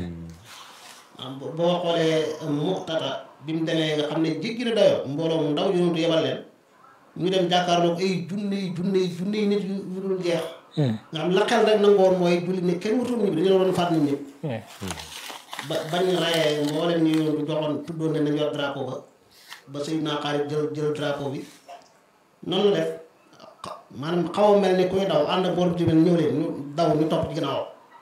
boo xoolee Mu'tata bi mu demee nga xam ne jéggi na dayoo mbooloo mu ndaw yonentu yebal leen ñu dem jàkkaarloog ay junni junni junni nit yu dul jeex nga xam la xel rek nangoon mooy julli ne kenn wutul ñibbi dañu la doon faat nit ñëpp ba bañ rayee mboolem ñu yoon du joxoon tuddoon ne nañ yor drapeau ba ba Seydina Xaalid jël jël drapeau bi noonu la def maanaam xaw a mel ni kuy daw ànd bool bi tamit ñëw leen ñu daw ñu topp ci ginnaaw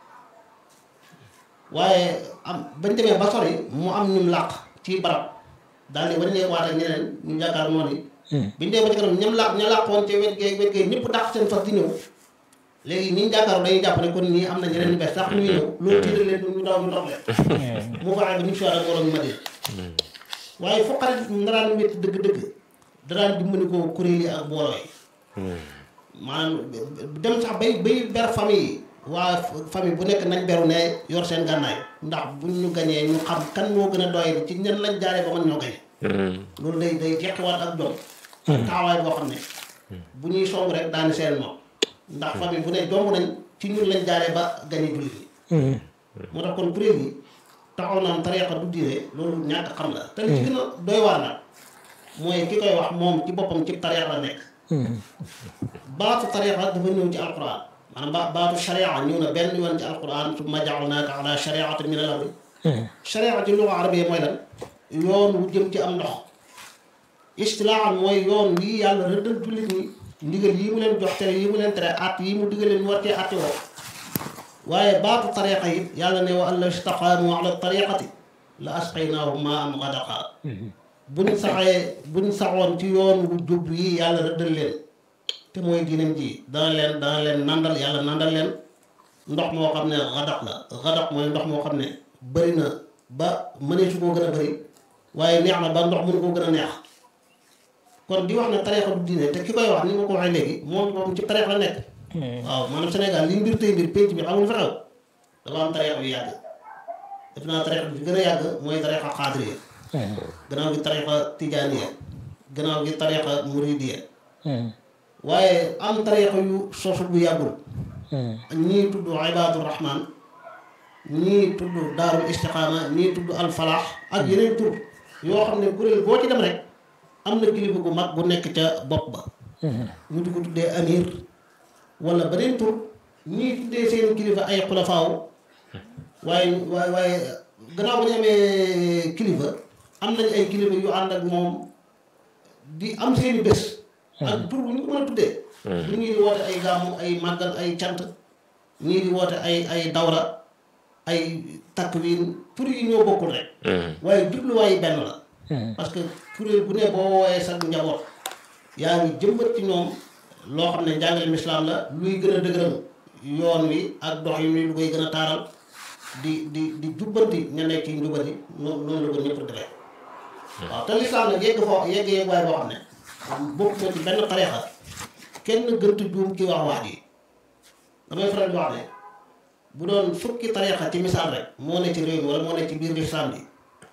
waaye am bañ demee ba sori mu am ñum làq ci barab daal di waññee waat ak ñeneen ñu jàkkaar noonu yi biñu dee ba ci kanam ñam làq ña làqoon ci wet gee wet gee ñëpp dàq seen fas di ñëw léegi ñi jàkkaarloo dañuy jàpp ne kon ñii am na ñeneen ñu bees sax ñu ñëw loolu tiital leen ñu daw ñu dox leen mu fexe ba ñu soir ak mbooloo ñu ma dee waaye foo xarit nga daan métti dëgg-dëgg da daan dimbali ko kuréel yi ak mbooloo yi maanaam dem sax bay bay ber famille yi waa famille bu nekk nañ beru ne yor seen gànnaay ndax buñ ñu gañee ñu xam kan moo gën a doy ci ñen lañ jaaree ba mën ñoo gañe loolu day day jeqiwaat ak jom ak taxawaay boo xam ne bu ñuy song rek daani seen moom ndax famille bu ne jomb nañ ci ñun lañ jaaree ba gañe jullit yi moo tax kon kuréel yi taxaw naan tariqa du diine loolu ñàkk xam la te li ci gën a doy waar nag mooy ki koy wax moom ci boppam ci tariqa la nekk baatu tariqa dafa ñëw ci alquran maanaam ba baatu sharia ñëw na benn yoon ci alquran summa ja'alnaaka ala shariatin min al-amri sharia ci luga arabiya mooy lan yoon wu jëm ci am ndox istilaahan mooy yoon wii yàlla rëddal jullit ñi ndigal yi mu leen jox tere yi mu leen tere at yi mu digal leen ñu wartee atti woo waaye baatu tariqa yi yàlla ne wa an law istaqaamu ala tariqati la asqaynaahum maa'an ghadaqa buñ saxee buñ saxoon ci yoon wu jub yi yàlla rëddal leen te mooy diinam ji dana leen dana leen nandal yàlla nandal leen ndox moo xam ne xadaq la xadaq mooy ndox moo xam ne bëri na ba mënee su koo gën a bëri waaye neex na ba ndox mënu koo gën a neex kon di wax ne tariixa du diine te ki koy wax ni ma ko waxee léegi moom moom ci tariixa la nekk waaw maanaam Sénégal li mbir tey mbir pénc bi xamul fa xew dafa am tariixa yu yàgg def naa tariixa bi fi gën a yàgg mooy tariixa xaadiriya gannaaw gi tariixa tijaaniya gannaaw gi tariixa muridiya waaye am tariixa yu sosu bu yàggul ñii tudd ibaadu rahman ñii tudd daarul istiqaama ñii tudd alfalaax ak yeneen tur yoo xam ne kuréel boo ci dem rek am na kilifa gu mag bu nekk ca bopp ba ñu di ko tuddee amir wala beneen tur ñii tuddee seen kilifa ay xulafaaw waaye waaye waaye gannaaw ba ñu amee kilifa am nañ ay kilifa yu ànd ak moom di am seeni bés ak tur bu ñu ko mën a tuddee bu ñii di woote ay gàmmu ay màggal ay cant ñii di woote ay ay dawra ay takwin tur yi ñoo bokkul rek waaye jubluwaay benn la parce que kuréel bu ne boo woowee sa njaboot yaa ngi jëmbat ci ñoom loo xam ne njàngaleem islaam la luy gën a dëgëral yoon wi ak dox yi lu koy gën a taaral di di di jubbanti ña nekk ci njubati noonu noonu la ko ñëpp defee waaw te lislaam nag yegg foo yegg yegg waay boo xam ne bokk na ci benn tariixa kenn gëntu juum ci wax wax ji damay faral di wax ne bu doon fukki tariixa ci misaal rek moo ne ci réew mi wala moo ne ci biir lislaam bi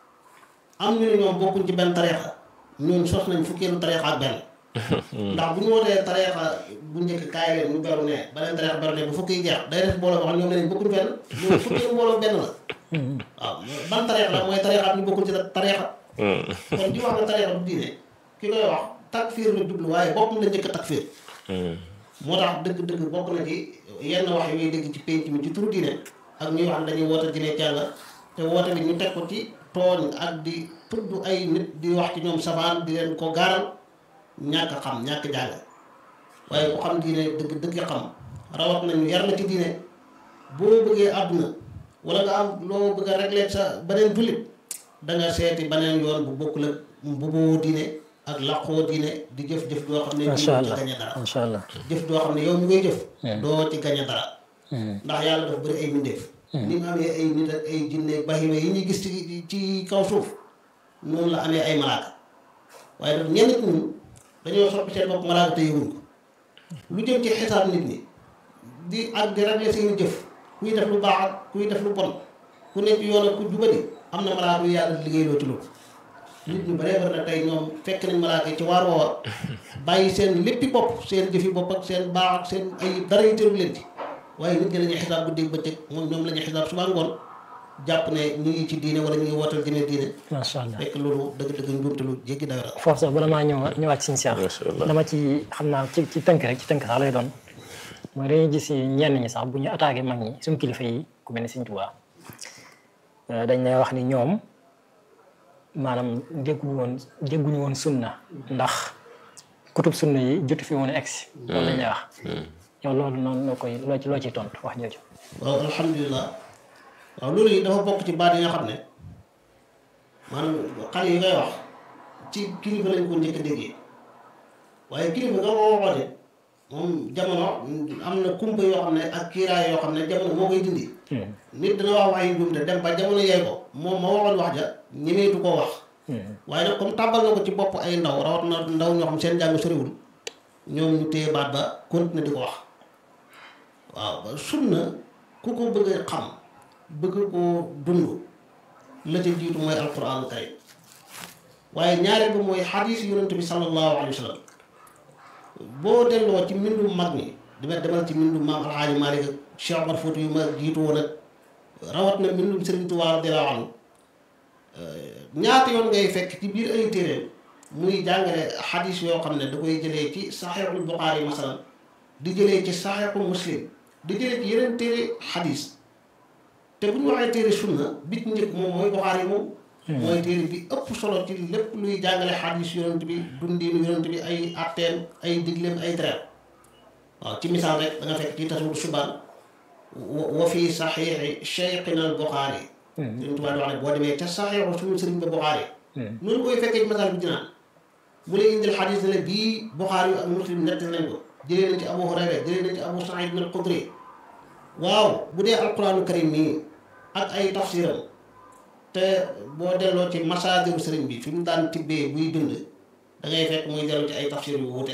am ñu ne ñoom bokkuñ ci benn tariixa ñun sos nañ fukkeelu tariixa ak benn ndax bu ñu wootee tariixa bu njëkk kaay leen ñu beru ne beneen tariixa beru ne bu fukki yi jeex day def mbooloo boo xam ne ñoom ne bokkuñ fenn ñoom fukkeelu mbooloo benn la waaw ban tariixa la mooy tariixa ñu bokkul ci tariixa kon di wax ne tariixa du diine ki koy wax takfiir la jublu waaye boppam la njëkk a takfiir moo tax dëgg-dëgg bokk na ci yenn wax yooyu dégg ci pénc mi ci turu diine ak ñuy wax ne dañuy woote diine jàlla te woote bi ñu teg ko ci tooñ ak di tudd ay nit di wax ci ñoom sabaan di leen ko gaaral ñàkk xam ñàkk jàng waaye ku xam diine dëgg dëgg xam rawat nañu yar la ci diine boo bëggee àdduna wala nga am loo bëgg a régler sa beneen jullit da nga seeti beneen yoon bu bokkul ak mbuboo diine ak laqoo diine di jëf-jëf doo xam ne macha doo ci allah gañe dara macha allah jëf doo xam ne yow mi koy jëf doo ci gañe dara ndax yàlla dafa bëri ay mbindeef ni mu amee ay nit ak ay jinne bahima yi ñuy gis ci ci kaw suuf noonu la amee ay malaaka waaye daf ñenn nit ñun dañoo soppi seen bopp malaaka te yëguñ ko lu jëm ci xisaab nit ñi di ak di régler seeni jëf kuy def lu baax ak kuy def lu bon ku nekk yoon ak ku jubadi am na malaaka yu yàlla liggéeyloo ci loolu nit ñu baree bari na tey ñoom fekk nañ malaaka yi ci waar woowa bàyyi seen léppi bopp seen jëfi bopp ak seen baax ak seen ay dara yu tëru leen ci waaye nit ñi la ñuy xisaab guddi bëccëg moom ñoom la ñuy xisaab suba ngoon jàpp ne ñu ngi ci diine wala ñu ngi wootal jëmee diine macha allah fekk loolu dëgg-dëgg njuumte lu jéggi dayo la foofu sax bala maa ñëw ñëwaat ci Cheikh Macha allah. dama ci xam naa ci ci tënk rek ci tënk sax lay doon mooy dañuy gis ñenn ñi sax bu ñu attaqué mag ñi suñu kilifa yi ku mel ni Sëñ Tuubaa dañ lay wax ni ñoom maanaam dégguñu woon dégguñu woon sunna ndax kutub sunna yi jotu fi woon a egsi loolu lañ lay wax yow loolu noonu loo koy loo ci loo ciy tontu wax jooju waaw alhamdulilah waaw loolu yi dafa bokk ci baat yi nga xam ne maanaam xale yi ngay wax ci kilifa lañ ko njëkk a déggee waaye kilifa nga ko waxoon moom jamono am na kumpa yoo xam ne ak kiiraay yoo xam ne jamono moo koy dindi nit dana wax wax yu njuumte dem ba jamono yee ko moom ma waxoon wax ja ñemeetu koo wax waaye nag comme tàmbal na ko ci bopp ay ndaw rawat na ndaw ñoo xam seen njàng soriwul ñoom ñu téye baat ba continuer di ko wax waaw ba sunna ku ko bëgg a xam bëgg koo dund la ca jiitu mooy alquran karim waaye ñaareel bi mooy xadiis yonent bi sallallahu alayhi wa sallam boo delloo ci mbindu mag ñi dama demal ci mbindu maam alxaaji Maalik ak Cheikh Omar Fouti yu ma jiitu woon ak rawat na mbindum Sëriñ Tuubaa radiyallaahu anhu ñaata yoon ngay fekk ci biir ay téeréem muy jàngale xadiis yoo xam ne da koy jëlee ci saxiixul Buxaari masalan di jëlee ci saxiixul Muslim di jëlee ci yeneen téere xadiis te bu ñu waxee téere sunna bit njëkk moom mooy Buxaari moom mooy téere bi ëpp solo ci lépp luy jàngale xadiis yonent bi dundiinu yonent bi ay atteem ay digleem ay tereem waaw ci misaal rek da nga fekk ci tasawur subaan wa fi saxiixi cheikhina al Buxaari Sëriñ Tuubaa di wax ne boo demee ca saxiixu suñu sëriñ ba Buxaari noonu koy fekkee ci misaal bi dinaan mu lay indil xadiis ne la bii Buxaari yu ak Muslim nett nañ ko jëlee na ci Abu Hurayra jëlee na ci Abu Saïd al Xudri waaw bu dee alquraanu karim nii ak ay tafsiram te boo delloo ci masaadiru sëriñ bi fi mu daan tibbee buy dund da ngay fekk muy dellu ci ay tafsir yu wuute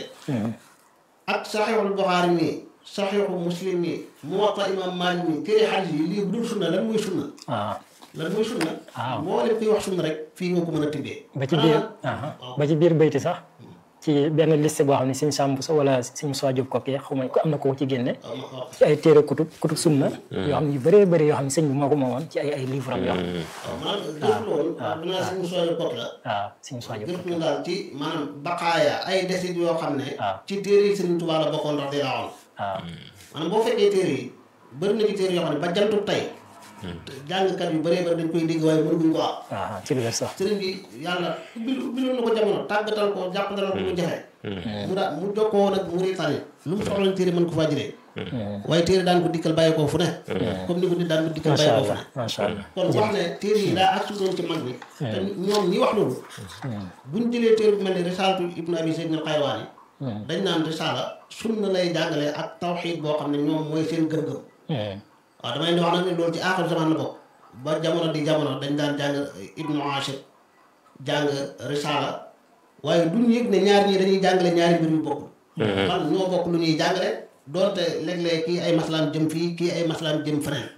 ak saxiixul Buxaari nii saxiixu Muslim nii Muwatta imam Maalik nii téere xadiis yi lii bu dul sunna lan muy sunna waaw lan muy sunna waaw. moo leen kuy wax sunna rek fii nga ko mën a tibbee ba ci biir ba ci biir bayti sax ci benn liste boo xam ne Sëñ Samb sa wala Sëñ Moussa Diop kooku xaw ma ko am na ko ci génne ci ay téere kutub kutub sunna yoo xam ne yu bëree bëri yoo xam ne sëñ bi moo ko moomoon ci ay ay livre am yoo xam ne waaw maanaam gëstu woon waaw dinaa si Moussa Diop la waaw Sëñ Moussa Diop gëstu ñu daal ci maanaam baqaaya ay desit yoo xam ne waaw. ci téere yi Sëriñ Tuubaa la bokkoon ndax di laawoon waaw maanaam boo fekkee téere yi bëri na ci téere yoo xam ne ba jantu tey jàngkat yu bëree bëri dañ koy dégg waaye mënuguñ ko am waaw ci lu wér sax sëriñ bi yàlla ubbil ubbiloon na ko jamono tàggatal ko jàppandalal ko mu jafe mu daa mu jokkoo woon ak Mauritanie lu mu soxla téere mën ko faa jëlee waaye téere daan ko dikkal bàyyi koo fu ne comme ni ko nit daan ko dikkal macha bàyyi koo fu allah ne macha allah kon wax ne téere yi daa ak doon ci mag bi te ñoom ñi wax loolu buñ jëlee téere bu mel ni risaalatu ibnu abi zayd al qayrawaani dañ naan risaala sunna lay jàngale ak tawxiid boo xam ne ñoom mooy seen gëm-gëm waaw damay di wax nag ne loolu ci aaxir zaman la bokk ba jamono di jamono dañ daan jàng ibnu ashir jàng risaala waaye duñ yëg ne ñaar ñii dañuy jàngale ñaari mbir yu bokkul man ñoo bokk lu ñuy jàngale doonte léeg-léeg kii ay maslaam jëm fii kii ay maslaam jëm feneen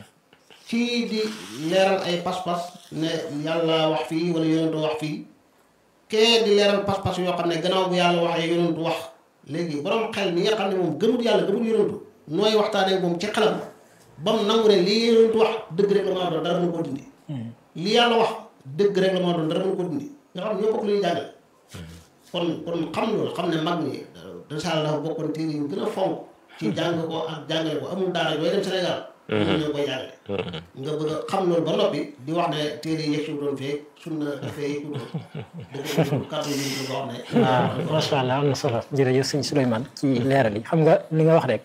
kii di leeral ay pas-pas ne yàlla wax fii wala yonentu wax fii kee di leeral pas-pas yoo xam ne gannaaw bu yàlla waxee yonentu wax léegi borom xel mi nga xam ne moom gëmut yàlla gëmut yonentu nooy waxtaanee moom ci xelam ba mu nangu ne lii yonentu wax dëgg rek la maa doon dara mënu ko dindi li yàlla wax dëgg rek la maa doon dara mënu ko dindi nga xam ne ñoo bokk lu ñuy jàngale kon kon xam loolu xam ne mag ñi risaala dafa bokkoon téere yu gën a fonk ci jàng ko ak jàngale ko amul daara yooyu dem Sénégal ñoo ngi koy jàngale nga bëgg a xam loolu ba noppi di wax ne téere yi yegg si doon fee sunna dafee yegg doon dëgg kàddu yi ñu wax ne waaw macha allah am na solo jërëjëf sëñ Souleymane ci leeral yi xam nga li nga wax rek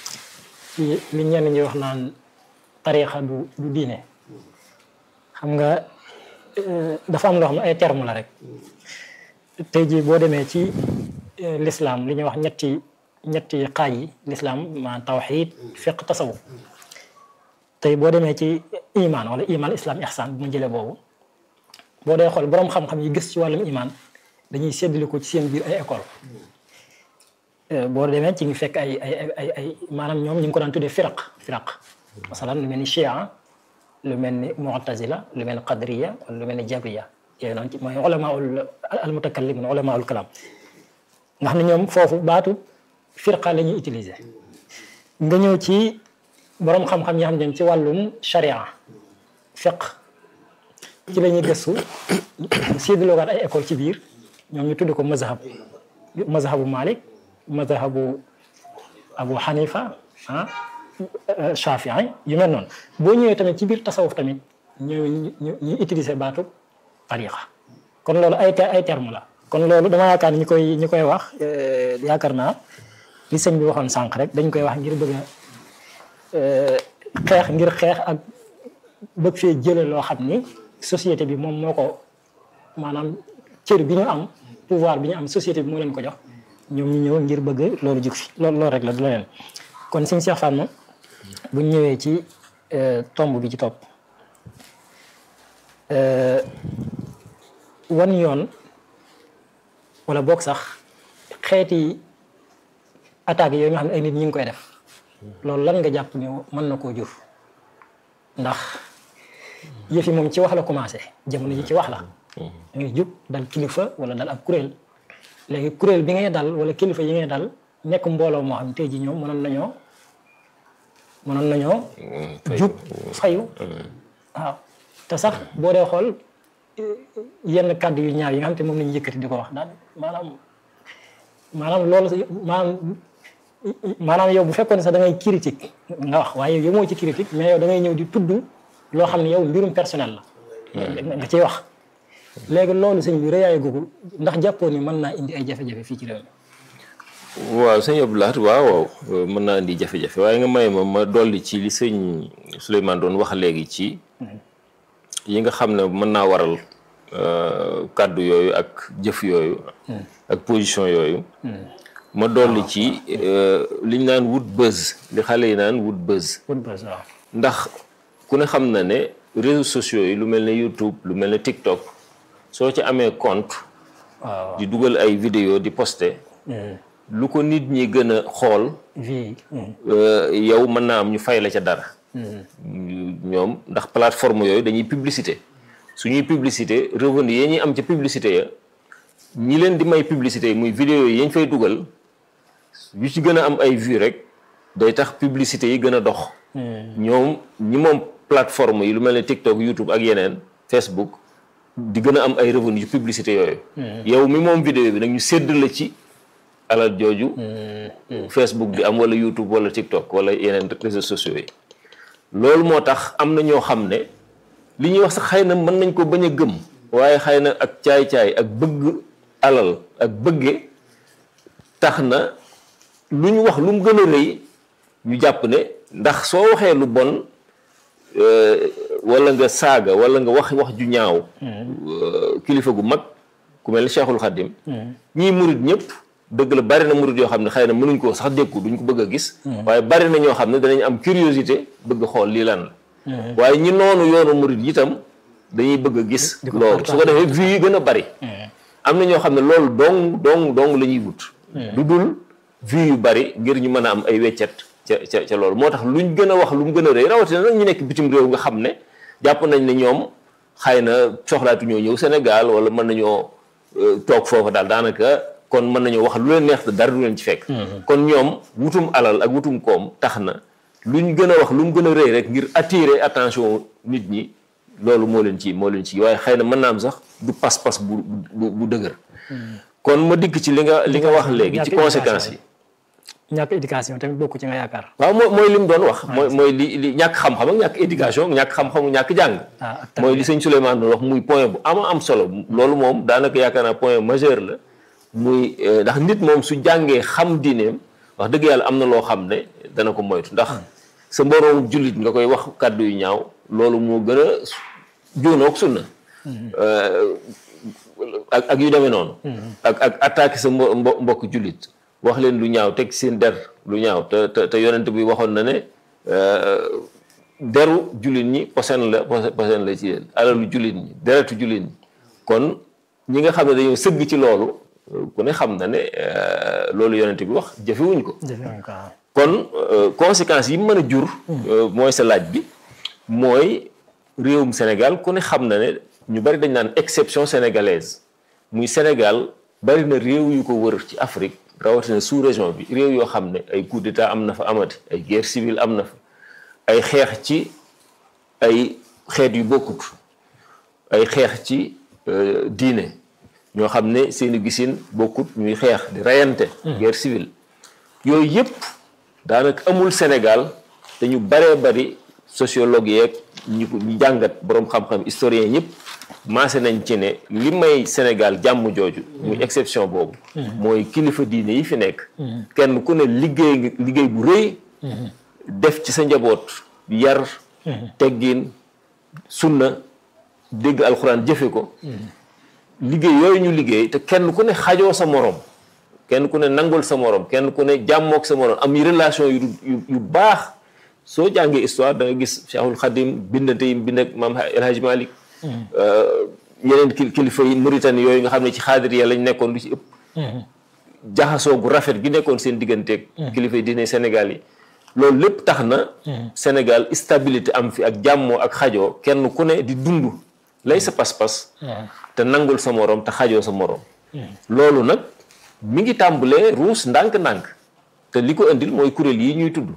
ci li ñenn ñi wax naan tariixa du du diine xam nga euh, dafa am loo xam ne ay terme la rek tey jii boo demee ci euh, lislaam li ñuy wax ñetti ñetti xaaj yi lislaam maanaam tawxiid fiq tasawuf tey boo demee ci iman wala iman islam ihsan bu mu jëlee boobu boo dee xool boroom xam-xam yi gës ci wàllum iman dañuy séddale ko ci seen biir ay école boo demee ci ngi fekk ay ay ay ay maanaam ñoom ñu ngi ko daan tuddee firaq firaq masalan lu mel ni chia lu mel ni mu'tazila lu mel ni qadriya wala lu mel ni jabriya yooyu noonu ci mooy ulamaul al mutakallimun ulamaul kalam nga xam ne ñoom foofu baatu firqa la ñuy utiliser nga ñëw ci borom xam-xam yi xam ne ci wàllum sharia fiq ci la ñuy gëstu séddaloogaat ay école ci biir ñoom ñu tudd ko mazhab mazhabu Malik mazhabu Abu Hanifa ah Shafii yu mel noonu boo ñëwee tamit ci biir tasawuf tamit ñu ñu ñu utiliser baatu tariqa kon loolu ay ay terme la kon loolu dama yaakaar ni ñi koy ñi koy wax yaakaar naa li sëñ bi waxoon sànq rek dañ koy wax ngir bëgg a xeex ngir xeex ak bëgg fee jële loo xam ni société bi moom moo ko maanaam cër bi ñu am pouvoir bi ñu am société bi moo leen ko jox ñoom ñu ñëw ngir bëgg loolu jug fi loolu loolu rek la du leneen kon suñ Cheikh Fatma bu ñu ñëwee ci tomb bi ci topp wan yoon wala boog sax xeeti attaques yooyu nga xam ne ay nit ñi ngi koy def loolu lan nga jàpp ni mën na koo jur ndax yëf yi moom ci wax la commencé jamono ji ci wax la ngay jub dal kilifa wala dal ab kuréel léegi kuréel bi ngay dal wala kilifa yi ngay dal nekk mbooloo moo xam tey ji ñoom mënoon nañoo mënoon nañoo jub fayu waaw te sax boo dee xool yenn kàddu yu ñaaw yi nga xam te moom la ñu yëkkati di ko wax daal maanaam maanaam loolu maanaam maanaam yow bu fekkoon ne sax da ngay critique nga wax waaye yow moo ci critique mais yow da ngay ñëw di tudd loo xam ne yow mbirum personnel la nga ciy wax léegi loolu sëñ bi rëyaay googu ndax jàppoon ni mën naa indi ay jafe-jafe fii ci réew mi waaw sëñ Abdou Lahad waaw waaw mën naa indi jafe-jafe waaye nga may ma ma dolli ci li sëñ Souleymane doon wax léegi ci yi nga xam ne mën naa waral kàddu yooyu ak jëf yooyu ak position yooyu ma dolli ci li ñu naan wut buzz li xale yi naan wut buzz wut buzz waaw ndax ku ne xam na ne réseaux sociaux yi lu mel ne YouTube lu mel ne TikTok soo ci amee compte waaw di dugal ay vidéo di poster lu ko nit ñi gën a xool vie yow mën naa am ñu fay la ca dara ñoom ndax plateforme yooyu dañuy publicité suñuy publicité revenu yi ñuy am ca publicité ya ñi leen di may publicité yi muy vidéo yi yañ fay dugal yu ci gën a am ay vues rek day tax publicité yi gën a dox ñoom ñi moom plateforme yi lu mel ne TikTok YouTube ak yeneen Facebook di gën a am ay revenu yu publicité yooyu yow mi moom vidéo bi nag ñu sédd la ci alal jooju Facebook di am wala YouTube wala TikTok wala yeneen réseaux sociaux yi loolu moo tax am na ñoo xam ne li ñuy wax sax xëy na mën nañ ko bañ a gëm waaye xëy na ak caay-caay ak bëgg alal ak bëgge tax na lu ñu wax lu mu gën a rëy ñu jàpp ne ndax soo waxee lu bon wala nga saaga wala nga wax wax ju ñaaw kilifa gu mag ku mel ni Cheikhul Khadim ñii murit ñëpp dëgg la bari na murit yoo xam ne xëy na mënuñ ko sax dékku duñ ko bëgg a gis waaye bari na ñoo xam ne danañ am curiosité bëgg xool lii lan la waaye ñi noonu yoonu murit itam dañuy bëgg a gis loolu su ko defee vues yi gën a bari am na ñoo xam ne loolu dong dong dong la ñuy wut lu dul vues yu bari ngir ñu mën a am ay weccet ca ca ca loolu moo tax luñ gën a wax lu mu gën a rëy rawatina nag ñu nekk bitim réew nga xam ne jàpp nañ ne ñoom xëy na soxlaatu ñoo ñëw Sénégal wala mën nañoo toog foofa daal daanaka kon mën nañoo wax lu leen neex te dara du leen ci fekk kon ñoom wutum alal ak wutum koom tax na luñ gën a wax lu mu gën a rëy rek ngir attirer attention nit ñi loolu moo leen ci moo leen ci waaye xëy na mën naa am sax du pas-pas bu bu bu dëgër kon ma dikk ci li nga li nga wax léegi ci conséquences yi ñàkk éducation tamit bokku ci nga yaakaar waaw mooy mooy li mu doon wax mooy mooy li li ñàkk xam-xam ak ñàkk éducation ñàkk xam-xamu ñàkk jàng mooy li sëñ Souleymane doon wax muy point bu ama am solo loolu moom daanaka yaakaar naa point majeur la muy ndax nit moom su jàngee xam diineem wax dëgg yàlla am na loo xam ne dana ko moytu ndax sa mboroomu jullit nga koy wax kàddu yu ñaaw loolu moo gën a juunoog sunna ak ak yu demee noonu ak ak attaqué sa mbo mbokk jullit wax leen lu ñaaw teg seen der lu ñaaw te te te yonent bi waxoon na ne deru jullit ñi posen la posen la ci yéen alalu jullit ñi deretu jullit ñi kon ñi nga xam ne dañoo sëgg ci loolu ku ne xam na ne loolu yonent bi wax jëfewuñ ko kon conséquences yi mën a jur mooy sa laaj bi mooy réewum Sénégal ku ne xam na ne ñu bari dañ naan exception sénégalaise muy Sénégal bari na réew yu ko wër ci Afrique rawatina sous région bi réew yoo xam ne ay coup d'état am na fa amati ay guerre civile am na fa ay xeex ci ay xeet yu bokkut ay xeex ci diine ñoo xam ne seeni gisin bokkut ñuy xeex di reyante guerre civile yooyu yëpp daanaka amul Sénégal te ñu baree bari sociologue yeeg ñu ko ñu jàngat boroom xam-xam historien ñëpp maase nañ ci ne li may Sénégal jàmm jooju muy exception boobu mooy kilifa diine yi fi nekk kenn ku ne liggéey liggéey bu rëy def ci sa njaboot yar teggin sunna dégg alxuraan jëfe ko liggéey yooyu ñu liggéey te kenn ku ne xajoo sa morom kenn ku ne nangul sa morom kenn ku ne jàmmook sa morom am relation yu yu baax soo jàngee histoire da nga gis Cheikhul Khadim bindante yi bind ak maam El Hadj Malick yeneen kilifa yi Mauritanie yooyu nga xam ne ci xaadiriya lañ nekkoon lu ci ëpp jaxasoo gu rafet gi nekkoon seen digganteeg kilifa yi diine Sénégal yi loolu lépp tax na Sénégal stabilité am fi ak jàmmoo ak xajoo kenn ku ne di dund lay sa pas-pas te nangul sa morom te xajoo sa morom loolu nag mi ngi tàmbalee ruus ndànk-ndànk te li ko indil mooy kuréel yi ñuy tudd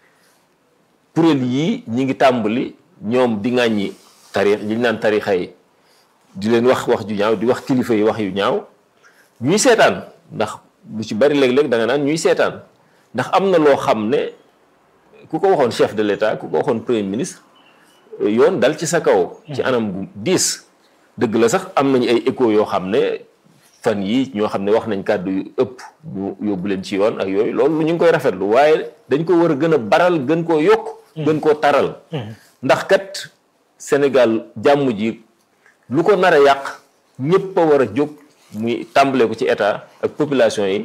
kuréel yii ñi ngi tàmbali ñoom di ŋàññi tarix li ñu naan tarixa yi di leen wax wax ju ñaaw di wax kilifa yi wax yu ñaaw ñuy seetaan ndax lu ci bari léeg-léeg da nga naan ñuy seetaan ndax am na loo xam ne ku ko waxoon chef de l'État ku ko waxoon premier ministre yoon dal ci sa kaw ci anam gu diis dëgg la sax am nañu ay écho yoo xam ne fan yi ñoo xam ne wax nañ kàddu yu ëpp ñu yóbbu leen ci yoon ak yooyu loolu ñu ngi koy rafetlu waaye dañ ko war a gën a baral gën koo yokk gën koo taral ndax kat Sénégal jàmm ji lu ko nar a yàq ñëpp a war a jóg muy tàmbale ko ci état ak population yi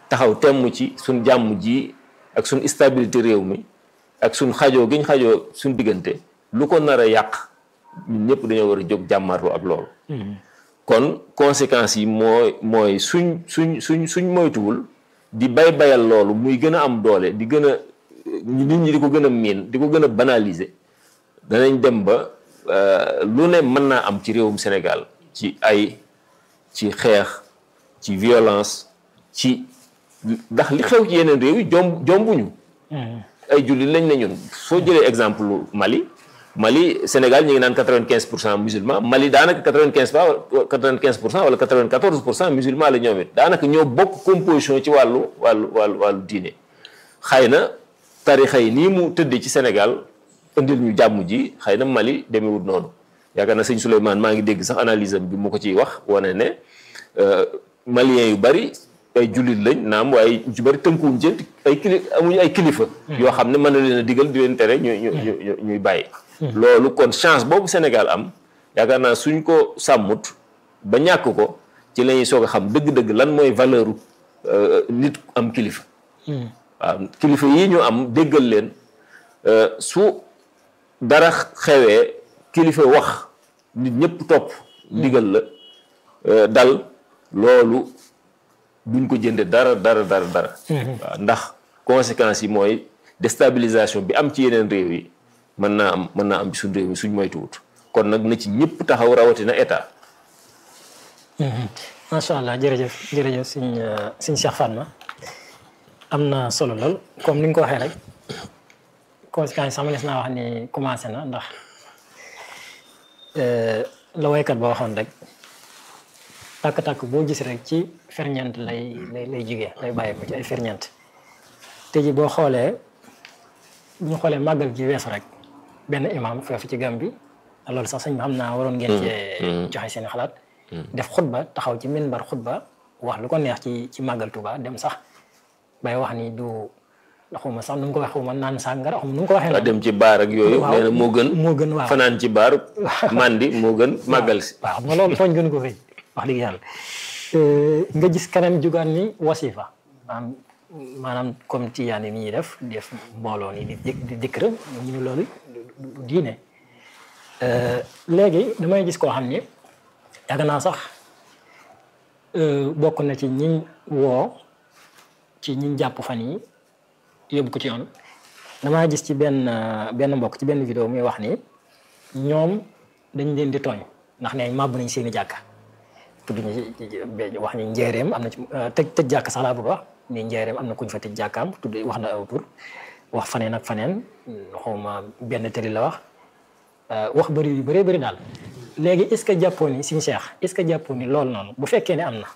taxaw temm ci suñ jàmm ji ak suñ stabilité réew mi ak suñ xajoo giñ xajoo suñ diggante lu ko nar a yàq ñun ñëpp dañoo war a jóg jàmmarloo ak loolu kon conséquences yi mooy mooy suñ suñ suñ suñ moytuwul di bay bayal loolu muy gën a am doole di gën a nit ñi di ko gën a miin di ko gën a banaliser danañ dem ba lu ne mën naa am ci réewum Sénégal ci ay ci xeex ci violence ci ndax li xew ci yeneen réew yi jomb jombuñu ay jullit lañ ne ñun soo jëlee exemple Mali Mali Sénégal ñu ngi naan quatre vingt quinze pour cent musulman Mali daanaka quatre vingt quinze pour quatre vingt quinze pour cent wala quatre vingt quatorze pour cent musulman la ñoom it daanaka ñoo bokk composition ci wàllu wàllu wàllu wàllu diine xëy na tarixa yi nii mu tëddee ci Sénégal indil ñu jàmm ji xëy na Mali demewut noonu yaakaar na sëñ Souleymane maa ngi dégg sax analyse am bi mu ko ciy wax wane ne maliens yu bari ay jullit lañ naam waaye ñu ci bari tënkuwuñ ci ay kili amuñu ay kilifa. yoo xam ne mën na leen a digal di leen tere ñu ñu ñu ñuy bàyyi. loolu kon chance boobu Sénégal am yaakaar naa suñ ko sàmmut ba ñàkk ko ci la ñuy soog a xam dëgg-dëgg lan mooy valeur nit am kilifa. waaw kilifa yi ñu am déggal leen su dara xewee kilifa wax nit ñëpp topp. ndigal la dal loolu duñ ko jënde dara dara dara dara. waaw ndax conséquences yi mooy déstabilisation bi am ci yeneen réew yi. mën naa am mën naa am ci suñ réew mi suñ moytuwut kon nag na ci ñëpp taxaw rawatina état. macha allah jërëjëf jërëjëf suñ suñ Cheikh Fatma am na solo lool comme ni nga ko waxee rek conséquences sama les naa wax ni commencé na ndax la waykat ba waxoon rek tàkk-tàkk boo gis rek ci ferñeent lay lay lay jugee lay bàyyi ko ci ay ferñeent te ji boo xoolee ñu xoolee màggal gi weesu rek. benn imam foofu ci Gàmbi loolu sax sëñ bi xam naa waroon ngeen cee joxe seen xalaat def xutba taxaw ci minbar xutba wax lu ko neex ci ci màggal Tuuba dem sax bay wax ni du xawma sax nu mu ko wax xawma naan sàngara xawma nu mu ko waxee dem ci baar ak yooyu nee na moo gën moo gën waaw fanaan ci baar mandi moo gën màggal si waaw xam nga loolu tooñ gën ko fay wax dëgg yàlla nga gis keneen jugaan ni wasifa maanaam maanaam comme tiyaan yi ni ñuy def def mbooloo ni di di dikr ñu ne loolu du diine léegi damay gis koo xam ni yàgg naa sax bokk na ci ñi woo ci ñi jàpp fan yi yóbbu ko ci yoon damaa gis ci benn benn mbokk ci benn vidéo muy wax ni ñoom dañ leen di tooñ ndax ne màbb nañ seeni jàkka tudd ñu wax ni njéeréem am na ci tëj tëj jàkk sax laa bëgg wax ni njéeréem am na kuñ fa tëj jàkkaam tudd wax na aw tur wax faneen ak faneen xawma benn tëri la wax wax bëri yu bëree bëri daal léegi est ce que jàppoo ni suñu Cheikh est ce que jàppoo ni loolu noonu bu fekkee ne am na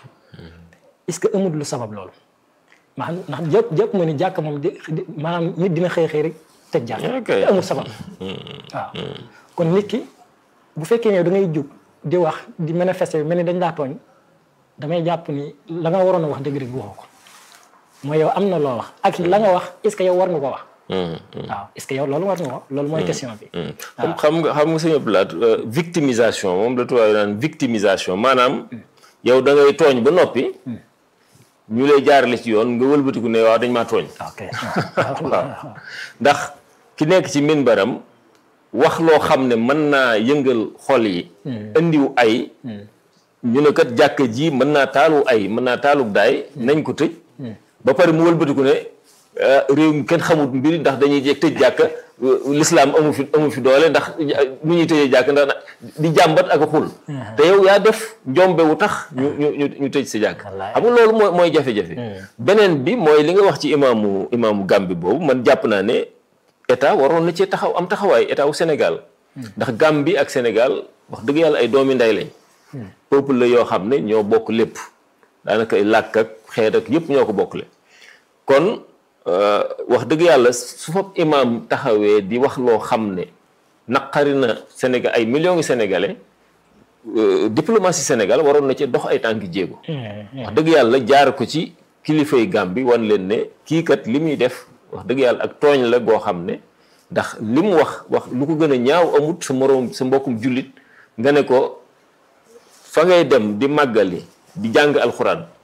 est ce que amul lu sabab loolu maanaam ndax jàpp jàpp ma ni jàkk moom di maanaam nit dina xëy xëy rek tëj jàkk te amul sabab waaw kon nit ki bu fekkee ne da ngay jóg di wax di manifester mel ni dañ laa tooñ damay jàpp ni la nga waroon a wax dëgg-dëgg waxoo ko mooy yow am na loo wax ak la nga wax est ce que yow war nga ko wax waaw est-ce que yow loolu war nga ko loolu mooy question bi. xam xam nga xam nga sëñ Abdoulaye victimisation moom la tubaab yi naan victimisation maanaam yow da ngay tooñ ba noppi. ñu lay jaarale ci yoon nga wëlbatiku ne waaw dañ maa tooñ. ok waaw ndax ki nekk ci minbaram wax loo xam ne mën naa yëngal xol yi. indiw ay. ñu ne kat jàkka ji mën naa taalu ay mën naa taalu daay nañ ko tëj. ba pare mu wëlbatiku ne. réew mi kenn xamut mbiri ndax dañuy jeeg tëj jàkka l'islam amu fi amu fi doole ndax nu ñuy tëjee jàkk ndax di jàmbat ak xul te yow yaa def njombe wu tax ñu ñu ñu tëj sa jàkk xam nga loolu mooy mooy jafe-jafe beneen bi mooy li nga wax ci imaamu imaamu Gàmbi boobu man jàpp naa ne état waroon na cee taxaw am taxawaay état wu Sénégal ndax Gàmbi ak Sénégal wax dëgg yàlla ay doomi nday lañ peuple la yoo xam ne ñoo bokk lépp daanaka ay làkk ak xeet ak yëpp ñoo ko bokkle kon wax dëgg yàlla su fa imaam taxawee di wax loo xam ne naqari na Sénégal ay millions ngi sénégalais diplomatie Sénégal waroon na ci dox ay tànki jéego. wax dëgg yàlla jaar ko ci kilifay Gàmbi wan leen ne kii kat li muy def wax dëgg yàlla ak tooñ la goo xam ne ndax li mu wax wax lu ko gën a ñaaw amut sa moroom sa mbokkum jullit nga ne ko fa ngay dem di màggali di jàng alxuraan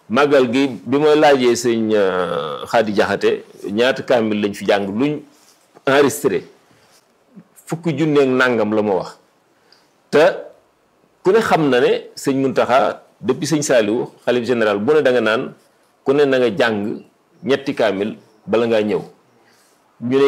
màggal gi bi ma laajee sëñ Xaadi Jaxate ñaata kaamil lañ fi jàng luñ enregistré fukki junneeg nàngam la ma wax te ku ne xam na ne sëñ Muntaxa depuis sëñ Saaliwu xalif général bu ne da nga naan ku ne na nga jàng ñetti kaamil bala ngaa ñëw ñu ne